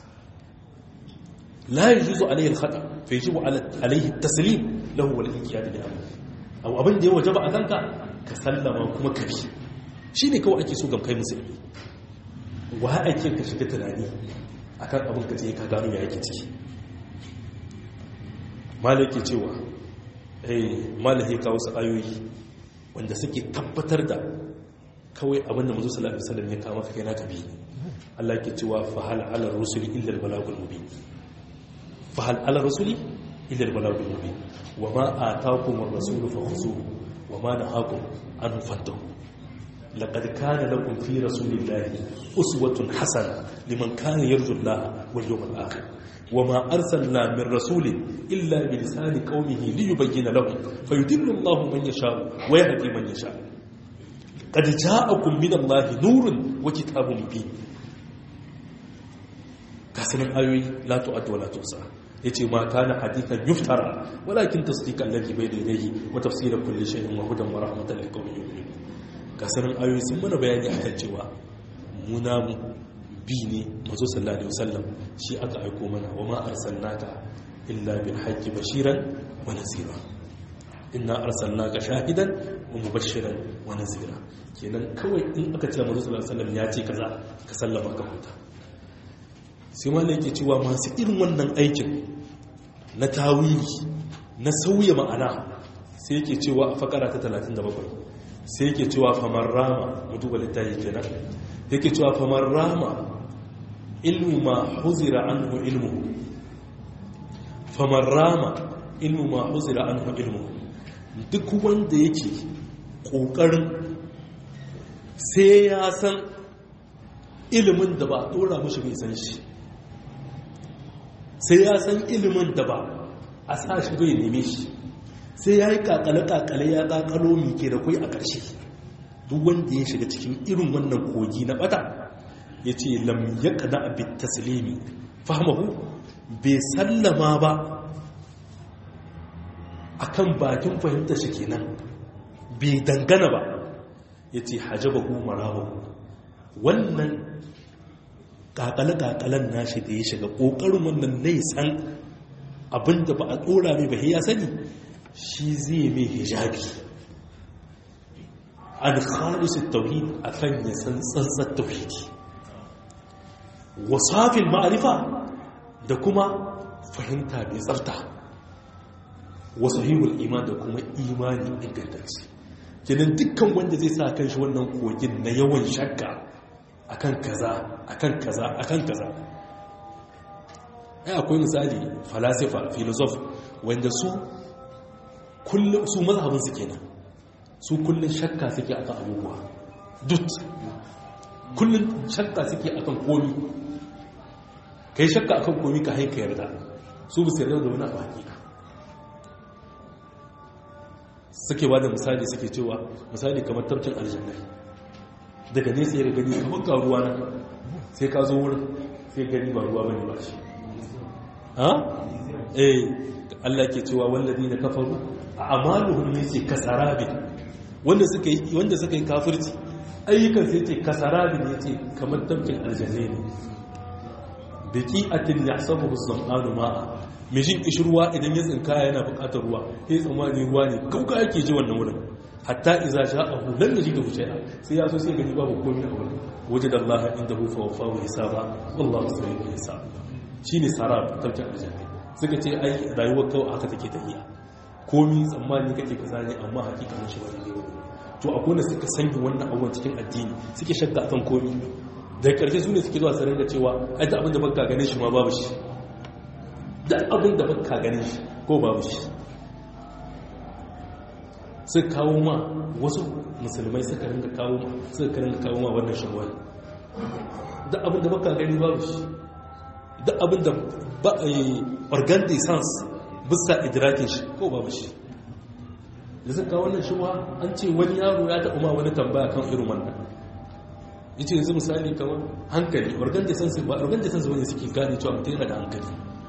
la yajuzu alayhi al-khata fa yajibu alayhi at-taslim lahu wal inqiyad li amri aw abin da ya wajaba a kanka ka sallama kuma ka bi shine kawai ake so ga kai musulmi wa ake ka shiga tunani akan abin ka je ka gano ya yake ciki malaki cewa eh malaki kawo su ayoyi wanda suke tabbatar da kawai abinda mazu sallallahu alaihi wasallam ya kama ka kai naka bi Allah ke cewa fa hal ala rusuli illa al balagul mubin fa hal ala rusuli illa al balagul mubin wa ma ataakum ar rasulu fakhuzuhu wa ma nahakum an fantahu laqad kana lakum fi rasulillahi uswatun hasana liman kana yarju Allah wal yawmal akhir وما أرسلنا من رسول إلا بلسان قومه ليبين لهم فيدل الله من يشاء ويهدي من يشاء قد جاءكم من الله نور وكتاب مبين كاسن الآيوي لا تؤد ولا تحصى yace ma kana hadithan yuftara walakin tasdiq alladhi bayna yadayhi wa tafsir kulli shay'in wa hudan wa rahmatan liqaumin yu'minun kasarin ayoyi sun mana bayani akan cewa mu namu bi ne mazo sallallahu alaihi wasallam shi aka aiko mana wa ma arsalnaka illa bil haqqi bashiran wa nazira inna arsalnaka shahidan wa mubashiran wa nazira kenan kawai in aka ce mazo sallallahu alaihi wasallam ya ce kaza ka sallama ka huta sai malai yake cewa masu irin wannan aikin na tawili na sauya ma'ana sai yake cewa a fakara ta 37 sai yake cewa famar rama mu duba littafi kenan yake cewa famar rama ilmu ma huzira anhu ilmu famar rama ilmu ma huzira anhu ilmu duk wanda yake kokarin sai ya san ilimin da ba a dora mashi bai san shi sai ya san ilimin da ba a sa shi bai neme shi sai ya yi kakale-kakale ya kakalo mike da kwai a ƙarshe duk wanda ya shiga cikin irin wannan kogi na bata ya ce lam ya kada abin taslimi fahimhu bai sallama ba a kan bakin fahimta shi kenan bai dangana ba ya ce hajjaba marawa wannan kakale-kakalen nashi da ya shiga ƙoƙarin wannan nai san abinda ba a tsora mai ba ya sani shi zai mai hijabi an khalisu tauhid akan ya san tsantsar tauhidi wasafin ma'arifa da kuma fahimta mai tsafta wasahihul iman da kuma imani ingantacce kenan dukkan wanda zai sa kan shi wannan kogin na yawan shakka akan kaza akan kaza akan kaza ai akwai misali falasifa filosof wanda su kullum su mazhabin su kenan su kullum shakka suke akan abubuwa dut kullum shakka suke akan komi kai shakka akan komi ka haika yarda su bu yarda da wani abu hakika suke ba da misali suke cewa misali kamar tafkin aljanna daga nesa ya gani kamar ga ruwa na sai ka zo wurin sai gani ba ruwa bane ba shi ha eh Allah ke cewa wallazi na kafaru a amaluhum yace kasarabi wanda suka yi wanda suka yi kafirci ayyukan sai yace kasarabi ne yace kamar tafkin aljanna ne biki atin yahsabuhu as-sam'anu ma'a mijin kishirwa idan ya tsinka yana buƙatar ruwa sai tsammani ruwa ne kauka yake ji wannan wurin hatta iza sha'ahu lan yajidu shay'a sai ya so sai gani babu komai a wurin wajada Allah indahu fa wafahu hisaba wallahu sari'ul hisab shine sarab tafkin aljanna suka ce ai rayuwar kawai haka take tafiya komi tsammani kake kaza ne amma hakikanin shi wani ne to akwai wanda suka sanya wannan abubuwan cikin addini suke shakka akan komi da karshe su ne suke zuwa sanar da cewa ai da abin da baka ganin shi ma babu shi da abin da baka ganin shi ko babu shi suka kawo ma wasu musulmai suka ringa kawo ma suka ringa kawo ma wannan shawar da abin da baka gani babu shi da abin da ba a yi organ de sans bisa idrakin shi ko babu shi da suka kawo wannan shawar an ce wani yaro ya taɓa ma wani tambaya kan irin wannan ya ce yanzu misali kamar hankali organ de sans ba organ de sans wani suke gane cewa mutum yana da hankali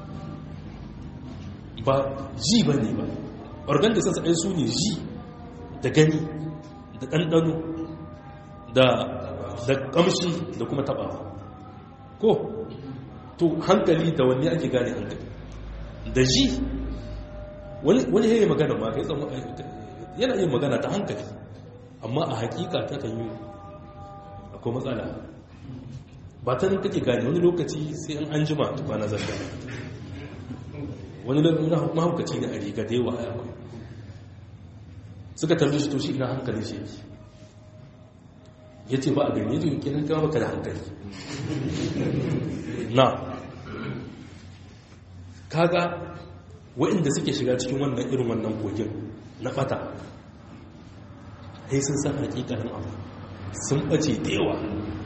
ba ji ba ne ba organ de sans ɗaya su ne ji da gani da ɗanɗano da ƙamshi da kuma taɓawa ko to hankali da wanne ake gane hankali da ji wani yayi magana ma kai tsamu yana yin magana ta hankali amma a hakika ta kan yi akwai matsala ba ta nan kake gane wani lokaci sai an an jima tukwana zarga wani lokaci mahaukaci ne a riga da yawa a akwai suka tambaye shi to shi ina hankali shi yake ya ce ba a gani yadda kenan kama baka da hankali na kaga waɗanda suke shiga cikin wannan irin wannan kogin na ɓata sai sun san hakikanin abu sun ɓace da yawa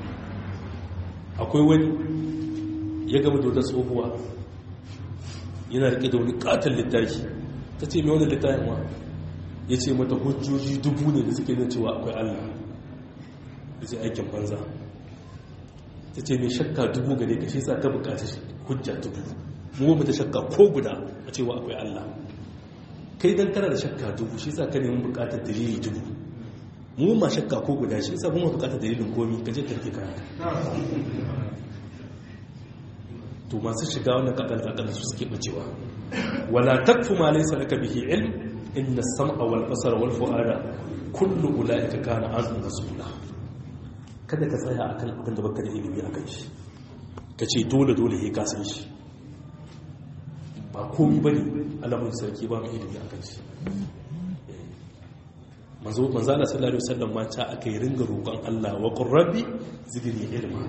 akwai wani ya gama da wata tsohuwa yana rike da wani katon littafi ta ce mai wani littafin wa ya ce mata hujjoji dubu ne da suke nuna cewa akwai allah da ce aikin banza ta ce mai shakka dubu gare ka shi sa ta bukata hujja dubu mu ba ta shakka ko guda a cewa akwai allah kai dan kana da shakka dubu shi sa ka neman bukatar dalili dubu mu ma shakka ko guda shi sa kuma bukatar dalilin komi ka je karke kayan to masu shiga wannan kakal kakal su suke bacewa wala takfu ma laysa laka bihi ilm inna as-sam'a wal basara wal fu'ada kullu ulaika kana anhu mas'ula kada ka tsaya akan abin da baka da ilimi akan shi kace dole dole he ka san shi ba komai bane alamun sarki ba mu ilimi akan shi manzo manzo Allah sallallahu alaihi wasallam ma ta akai ringa roƙon Allah wa qur rabbi zidni ilma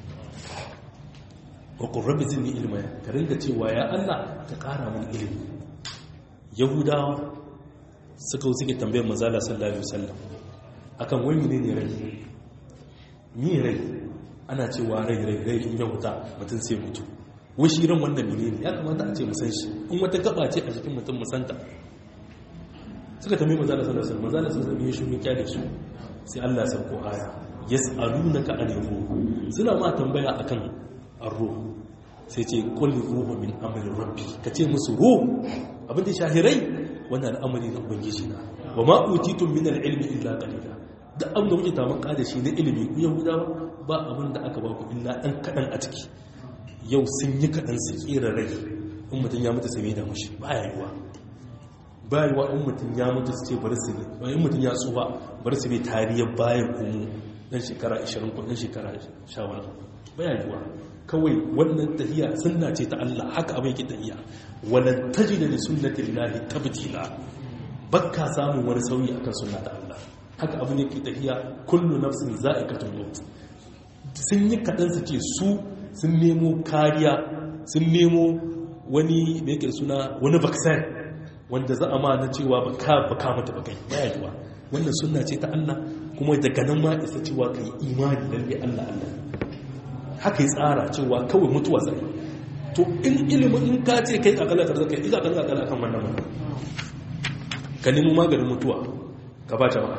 wa qur rabbi zidni ilma ka ringa cewa ya Allah ka ƙara min ilimi yahudawa suka suke tambayar manzo Allah sallallahu alaihi wasallam akan wai menene rai ni rai ana cewa rai rai rai in ya huta mutum sai mutu wai shi ran wannan menene ya kamata a ce mu san shi in wata gaba ce a jikin mutum mu santa suka tambayi manzo Allah sallallahu alaihi wasallam manzo Allah sallallahu alaihi wasallam ya kyale su sai Allah ya sauko aya yas'alunaka anil ruh suna ma tambaya akan ar-ruh sai ce qul ruhu min amri rabbi kace musu ruh abin da shahirai wannan al'amari na ubangiji na wa ma utitum min al-ilmi illa qalila da abin da kuke tamaka da shi na ilimi ku yahudawa ba abin da aka ba ku illa dan kadan a ciki yau sun yi kadan su kera rai in mutum ya mutu sai da mushi ba ya yiwa ba yiwa in mutum ya mutu su ce bari su ne ba in mutum ya tsufa bari su ne tariyar bayan kuma dan shekara 20 ko dan shekara 10 ba ya yiwa kawai wannan tahiya sunna ce ta Allah haka abin yake tahiya walan tajida li sunnati llahi tabdila bakka samun wani sauyi akan sunna ta Allah haka abin yake tahiya kullu nafsin za'iqatul maut sun yi kadan su ce su sun nemo kariya sun nemo wani me yake suna wani vaccine wanda za a ma na cewa baka baka mata bakai baya yiwa wannan sunna ce ta Allah kuma daga nan ma isa cewa kai imani lalle Allah Allah haka yi tsara cewa kawai mutuwa zai to in ilimin in ka ce kai kakala ka zaka iza kan kakala kan wannan mana ka nemi maganin mutuwa ka ba jama'a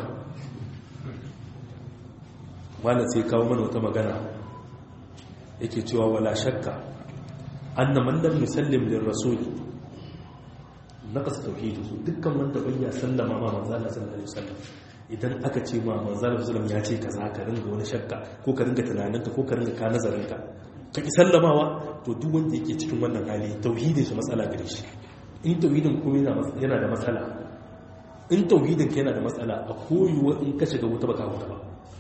malam sai kawo mana wata magana yake cewa wala shakka anna man lam yusallim lir rasul naqas tauhid dukkan wanda bai ya sallama ma manzo Allah sallallahu alaihi wasallam idan aka ce ma manzana musulun ya ce ka za ka ringa wani shakka ko ka ringa tunaninka ko ka ringa ka nazarinka ka ki sallamawa to duk wanda yake cikin wannan hali tauhidin shi matsala gare shi in tauhidin kuma yana da matsala in tauhidin ka yana da matsala a koyuwa in ka shiga wuta baka wuta ba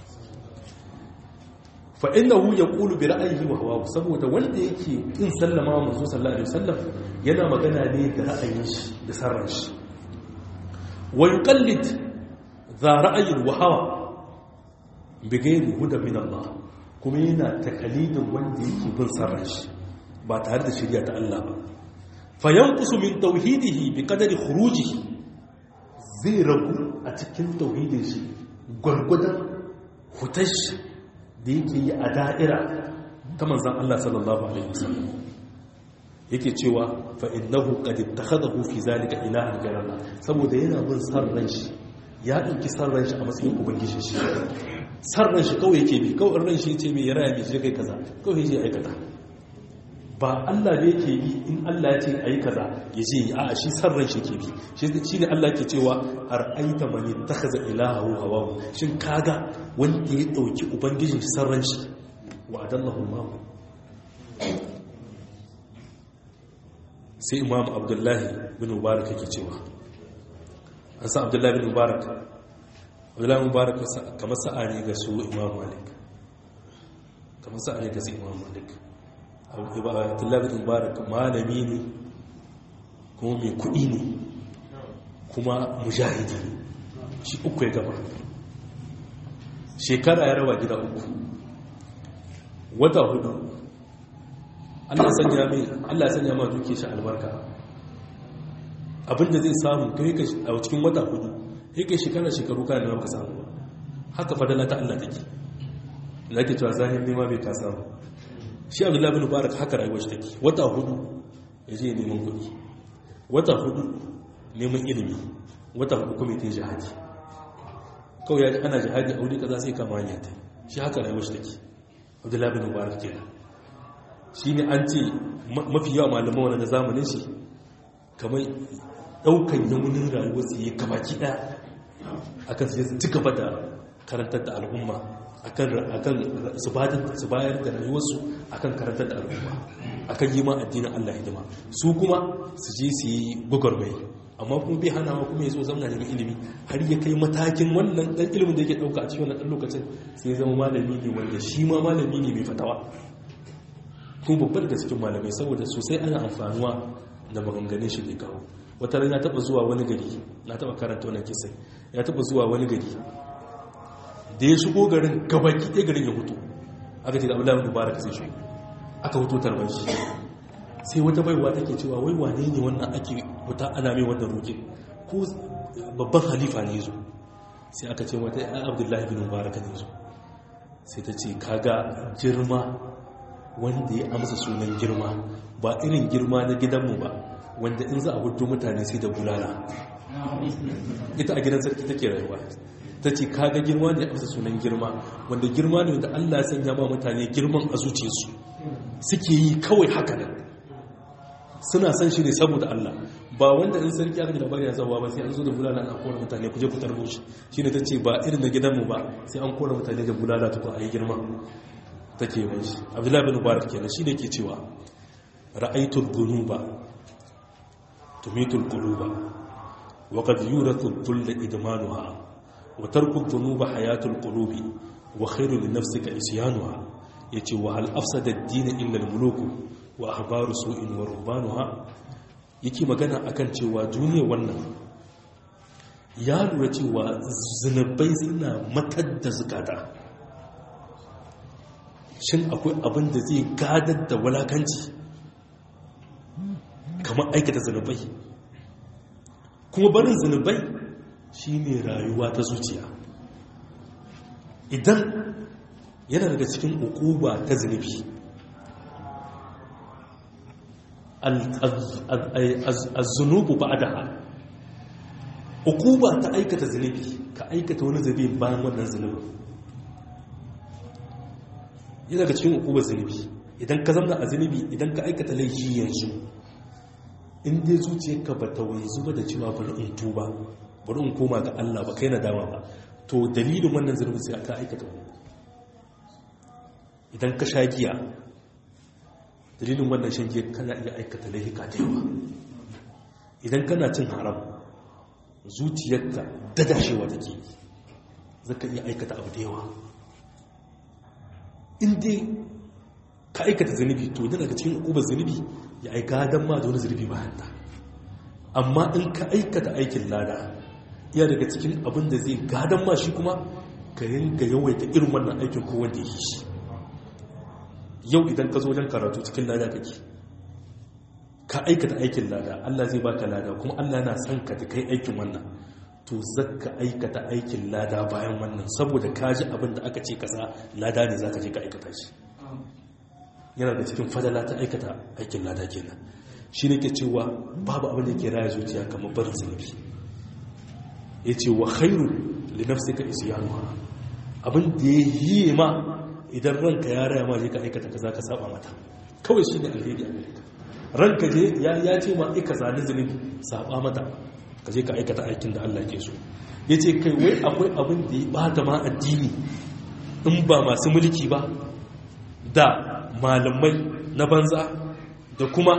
fa innahu yaqulu bi ra'yihi wa hawahu saboda wanda yake kin sallama manzo sallallahu alaihi wasallam yana magana ne da ra'ayin shi da sarran shi wa yuqallid za ra'ayin wahawa bigairi huda min Allah kuma yana takalidin wanda yake bin sarran shi ba tare da shirya ta Allah ba fayankusu min tauhidihi bi qadari khurujihi zai ragu a cikin tauhidin shi gwargwadon hutash da yake yi a da'ira ta manzan Allah sallallahu alaihi wasallam yake cewa fa innahu qad ittakhadahu fi zalika ilahan ghayra saboda yana bin san ran shi ya dauki san ran shi a matsayin ubangiji shi san ran shi kawai yake bi kawai ran shi yace me ya raya me shi kai kaza kawai yace aikata ba Allah ne yake bi in Allah ya ce ayi kaza yace a shi san ran shi yake bi shi ne Allah yake cewa ar'aita man ittakhadha ilahahu hawahu shin kaga wanda ya dauki ubangijin shi san ran shi wa adallahu Allah sai imam abdullahi bin mubarak yake cewa an sa abdullahi bin mubarak abdullahi bin mubarak kamar sa'a ne ga su imam malik kamar sa'a ne ga su imam malik abdullahi bin mubarak malami ne kuma mai kuɗi ne kuma mujahidi shi uku ya gaba shekara ya raba gida uku wata hudu Allah sanya mai Allah sanya ma duke shi albarka abinda zai samu kai ka a cikin wata hudu kai kai shekara shekaru kana da ka samu haka fadala ta Allah take lake cewa zahir nema bai ka samu shi Abdullah bin Mubarak haka rayuwar shi take wata hudu yaje neman kuɗi wata hudu neman ilimi wata hudu kuma ta jihadi kawai ya ji ana jihadi a wuri kaza sai kama hanya ta shi haka rayuwar shi take Abdullah bin Mubarak kenan shi ne an ce mafi yawa malaman wani na zamanin shi kamar daukan yamunin rayuwar su yi kabaki daya akan su ci gaba da karantar da al'umma akan su bayar da rayuwarsu akan karantar da al'umma akan yi ma addinin Allah hidima su kuma su je su yi gwagwarmai amma kuma bai hanawa kuma ya zo zamana neman ilimi har ya kai matakin wannan dan ilimin da yake dauka a cikin wannan dan lokacin sai ya zama malami ne wanda shi ma malami ne mai fatawa kuma babbar da cikin malamai saboda sosai ana amfanuwa da maganganun shi ne kawo wata ran ya taba zuwa wani gari na taba karanta wannan kisa ya taba zuwa wani gari da ya shigo garin gabaki ɗaya garin ya hutu aka ce da abu lamun mubarak sai shi aka hutu tarbar shi sai wata baiwa take cewa wai wane ne wannan ake wuta ana mai wannan roƙe ko babban halifa ne zo sai aka ce wata ya abdullahi bin mubarak ne zo sai ta ce kaga girma wanda ya amsa sunan girma ba irin girma na gidanmu ba wanda in za a hudu mutane sai da bulala ita a gidan sarki take rayuwa ta ce kaga girma ne amsa sunan girma wanda girma ne wanda allah ya sanya ma mutane girman a zuciyarsu suke yi kawai haka nan suna san shi ne saboda allah ba wanda in sarki aka ji labari ya zauwa ba sai an zo da bulala an kora mutane kuje ku tarbo shi shine ta ce ba irin na gidanmu ba sai an kora mutane da bulala tukun a yi girma take mai shi abdullahi bin mubarak kenan shi ne ke cewa ra'aitul dhunuba tumitul quluba wa qad yurathu dhull idmanuha wa tarku dhunuba hayatul qulubi wa khairu li nafsika isyanuha yace wa hal afsada ad-din illa al-muluk wa ahbaru su'in wa ruhbanuha yake magana akan cewa duniya wannan ya lura cewa zunubai suna matar da zukata shin akwai abin da zai gadar da walakanci kamar aikata zunubai kuma barin zunubai shine rayuwa ta zuciya idan yana daga cikin ukuba ta zunubi az-zunubu ba'daha ukuba ta aikata zunubi ka aikata wani zunubi bayan wannan zunubi yana daga cikin ukubar zunubi idan ka zama a zunubi idan ka aikata laifi yanzu in dai zuciyarka ba ta wanzu ba da cewa bari in tuba bari in koma ga Allah ba kai na dama ba to dalilin wannan zunubi sai ka aikata wani idan ka sha giya dalilin wannan shan giya kana iya aikata laifuka da yawa idan kana cin haram zuciyarka dadashewa take zaka iya aikata abu da yawa inda ka aikata zunubi to yana daga cikin ubar zunubi ya aika don ma da wani zunubi bayan ta amma in ka aikata aikin lada iya daga cikin abin da zai gadon ma shi kuma ka ringa yawaita irin wannan aikin ko wanda ya yi shi yau idan ka zo wajen karatu cikin lada kake ka aikata aikin lada Allah zai baka lada kuma Allah yana son ka da kai aikin wannan to zaka aikata aikin lada bayan wannan saboda ka ji abin da aka ce kaza lada ne zaka je ka aikata shi yana da cikin fadala ta aikata aikin lada kenan shi ne ke cewa babu abin da ke raya zuciya kamar barin zunubi ya ce wa khairu li nafsika isyanuha abin da ya yi ma idan ranka ya raya ma je ka aikata kaza ka saba mata kawai shi ne alheri a gare ka ranka je ya ce ma ika zane zunubi saba mata ka je ka aikata aikin da Allah ke so ya ce kai wai akwai abin da ya bata ma addini in ba masu mulki ba da malamai na banza da kuma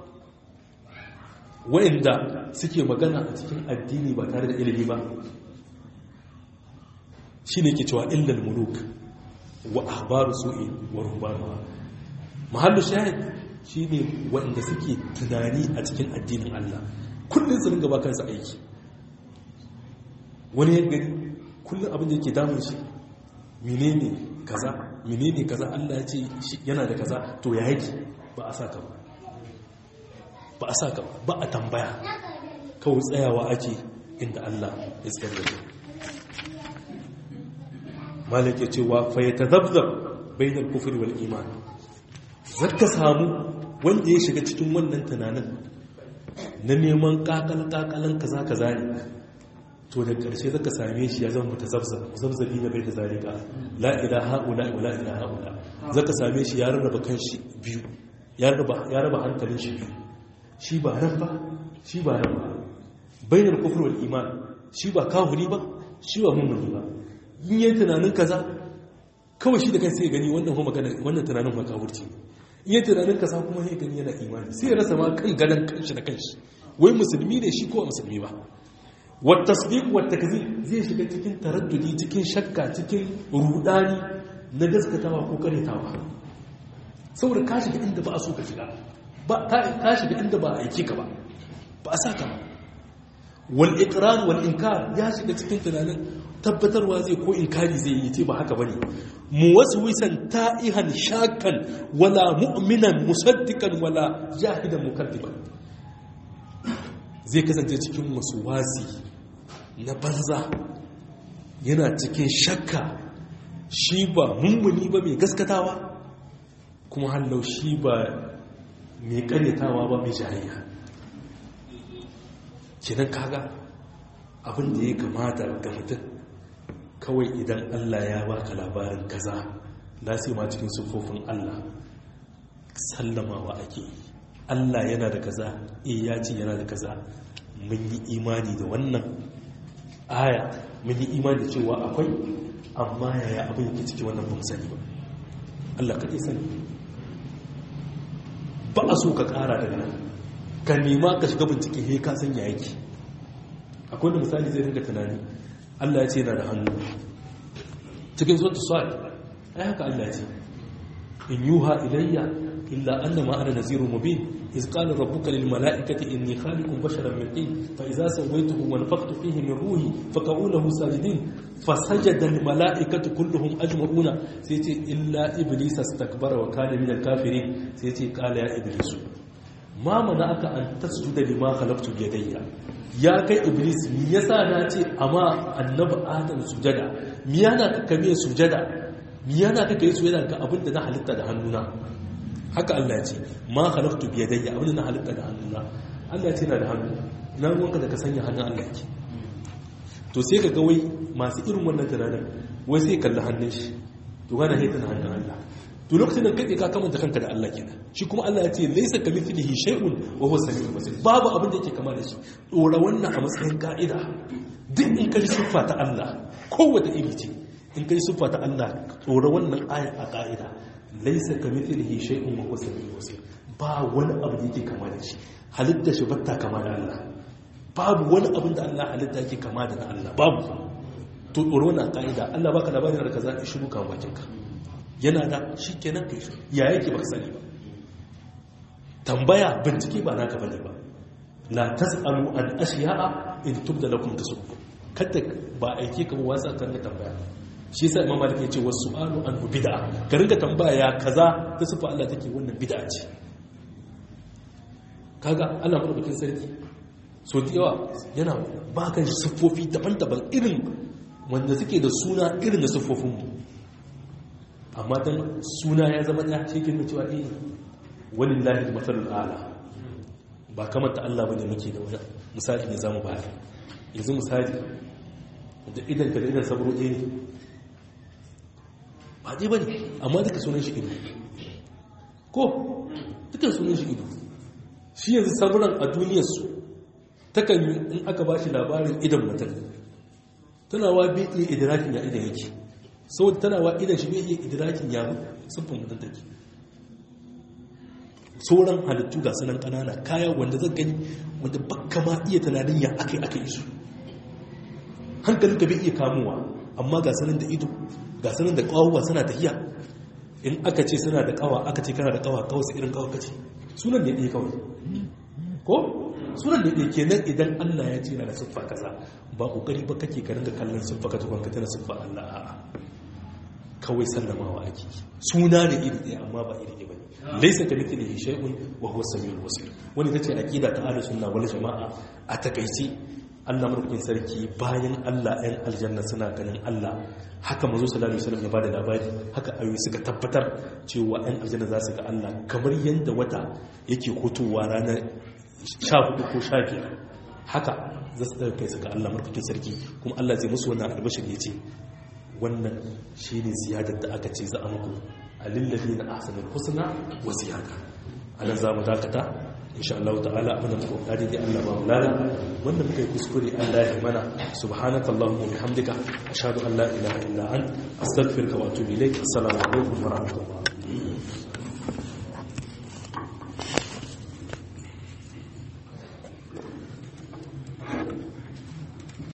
wa'inda suke magana a cikin addini ba tare da ilimi ba shi ne ke cewa illal muluk wa ahbaru su'i wa ruhbanuha mahallu shahid shi ne wa'inda suke tunani a cikin addinin Allah kullum su ringa ba kansa aiki wani ya gani kullum abin da yake damun shi menene kaza menene kaza Allah ya ce yana da kaza to ya yake ba a saka ba ba a saka ba a tambaya kawai tsayawa ake inda Allah ya tsayar da malik ya cewa fa yatadabdab bainal kufri wal iman zaka samu wanda ya shiga cikin wannan tunanin na neman kakal kakalan kaza kaza ne to da ƙarshe zaka same shi ya zama mutazabzab zabzabi na bai da zalika la ilaha illa wa la ilaha illa zaka same shi ya rarraba kanshi biyu ya raba ya raba hankalin shi biyu shi ba nan ba shi ba nan ba bainar kufr wal iman shi ba kafiri ba shi ba mummuni ba in yi tunanin kaza kawai shi da kai sai gani wannan kuma magana wannan tunanin ba kafirci in yi tunanin kaza kuma sai gani yana imani sai ya rasa ma kan gadan kanshi da kanshi wai musulmi ne shi ko musulmi ba wa tasdiq wa takzib zai shiga cikin taraddudi cikin shakka cikin rudani na gaskatawa ko karetawa saboda ka shiga inda ba a so ka shiga ba ka shiga inda ba a aiki ka ba ba a sa ka ba wal iqrar wal inkar ya shiga cikin tunanin tabbatarwa zai ko inkari zai yi ce ba haka bane muwaswisan ta'ihan shakan wala mu'minan musaddiqan wala jahidan mukaddiban zai kasance cikin wasi na banza yana cikin shakka shi ba mummuni ba mai gaskatawa kuma hallau shi ba mai karyatawa ba mai jayayya kinan kaga abin da ya kamata ga mutum kawai idan Allah ya baka labarin kaza na sai ma cikin sufofin Allah sallamawa ake Allah yana da kaza eh ya ce yana da kaza mun yi imani da wannan aya mun yi imani da cewa akwai amma yaya abin yake ciki wannan ba mu sani ba Allah kaɗai sani ba a so ka ƙara daga nan ka nema ka shiga bincike he ka san ya yake akwai da misali zai ringa tunani Allah ya ce yana da hannu cikin sautu sa'ad ai haka Allah ya ce in yuha ilayya illa annama ana nazirun mubin iz qala rabbuka lil mala'ikati inni khaliqun basharan min tin fa idza sawaytuhu wa nafakhtu fihi min ruhi faq'u lahu sajidin fasajada al mala'ikatu kulluhum ajma'una sai ce illa iblis astakbara wa kana min al kafirin sai ce qala ya iblis ma mana'aka an tasjuda lima khalaqtu bi yadayya ya kai iblis mi yasa na ce amma annabi adam sujada mi yana ka kame sujada mi yana ka kai sujada ga abinda na halitta da hannuna haka Allah ya ce ma khalaqtu bi yadayya abinda na halitta da hannuna Allah ya ce na da hannu na ruwanka da ka sanya hannun Allah yake to sai ka ga wai masu irin wannan tunanin wai sai kalli hannun shi to gana haita na hannun Allah to lokacin da kake ka kamanta kanka da Allah kenan shi kuma Allah ya ce laysa kamithlihi shay'un wa huwa samiul basir babu abin da yake kama da shi dora wannan a matsayin ka'ida duk in kai siffa ta Allah kowace iri ce in kai siffa ta Allah dora wannan aya a ka'ida laysa kamithlihi shay'un wa huwa samiul basir ba wani abu da yake kama da shi halitta shi batta kama da Allah babu wani abin da Allah halitta yake kama da Allah babu to dora wannan ka'ida Allah baka labarin da kaza ki shiru kan bakinka yana da shi kenan kai shi ya yake baka sani ba tambaya bincike ba naka bane ba la tasalu an ashiya'a in tubda lakum tasukku kada ba aike ka ba wasa kan tambaya shi yasa imam malik yace wasu alu an bid'a ka rinka tambaya ya kaza ta sufa Allah take wannan bid'a ce kaga Allah madaukakin sarki so da yawa yana baka siffofi daban-daban irin wanda suke da suna irin da siffofinmu amma dan suna ya zama ɗaya shi ke cewa eh walillahi matsalul ala ba kamar ta Allah bane muke da wani misali ne zamu bayar yanzu misali da idan ka da idan sabro eh ba dai bane amma duka sunan shi ido ko duka sunan shi ido shi yanzu sabran a duniyar su takan yi in aka bashi labarin idan mutum tana wa bai iya idrakin ya idan yake saboda tana wa idan shi bai iya idrakin ya siffin mutum take sauran halittu ga sanan kanana kaya wanda zan gani wanda baka ma iya tunanin ya aka yi aka yi su hankalin ka bai iya kamuwa amma ga sanan da ido ga sanan da kawuwa suna tafiya in aka ce suna da kawa aka ce kana da kawa kawai su irin kawa kace sunan da ya kawai ko sunan da ya kenan idan Allah ya ce na da siffa kaza ba kokari ba kake ka ringa kallon siffa ka tukun ka tana siffa Allah a'a kawai sallamawa ake suna ne iri ɗaya amma ba iri ɗaya bane laisa ka mithlihi shay'un wa huwa samiul basir wani tace aqida ta ahlus sunna wal jamaa a takaici Allah mulkin sarki bayan Allah ɗan aljanna suna ganin Allah haka manzo sallallahu alaihi wasallam ya bada labari haka ayoyi suka tabbatar cewa ɗan aljanna za su ga Allah kamar yanda wata yake hutowa ranar 14 ko 15 haka za su kai su ga Allah mulkin sarki kuma Allah zai musu wannan albashir yace wannan shine ziyadar da aka ce za a muku alillahi na ahsanul husna wa ziyada anan za mu dakata insha Allah ta'ala abin da muka dai Allah ba mu lala wanda muka yi kuskure Allah ya mana subhanaka allahumma wa bihamdika ashhadu an la ilaha illa ant astaghfiruka wa atubu ilaik assalamu alaikum wa rahmatullahi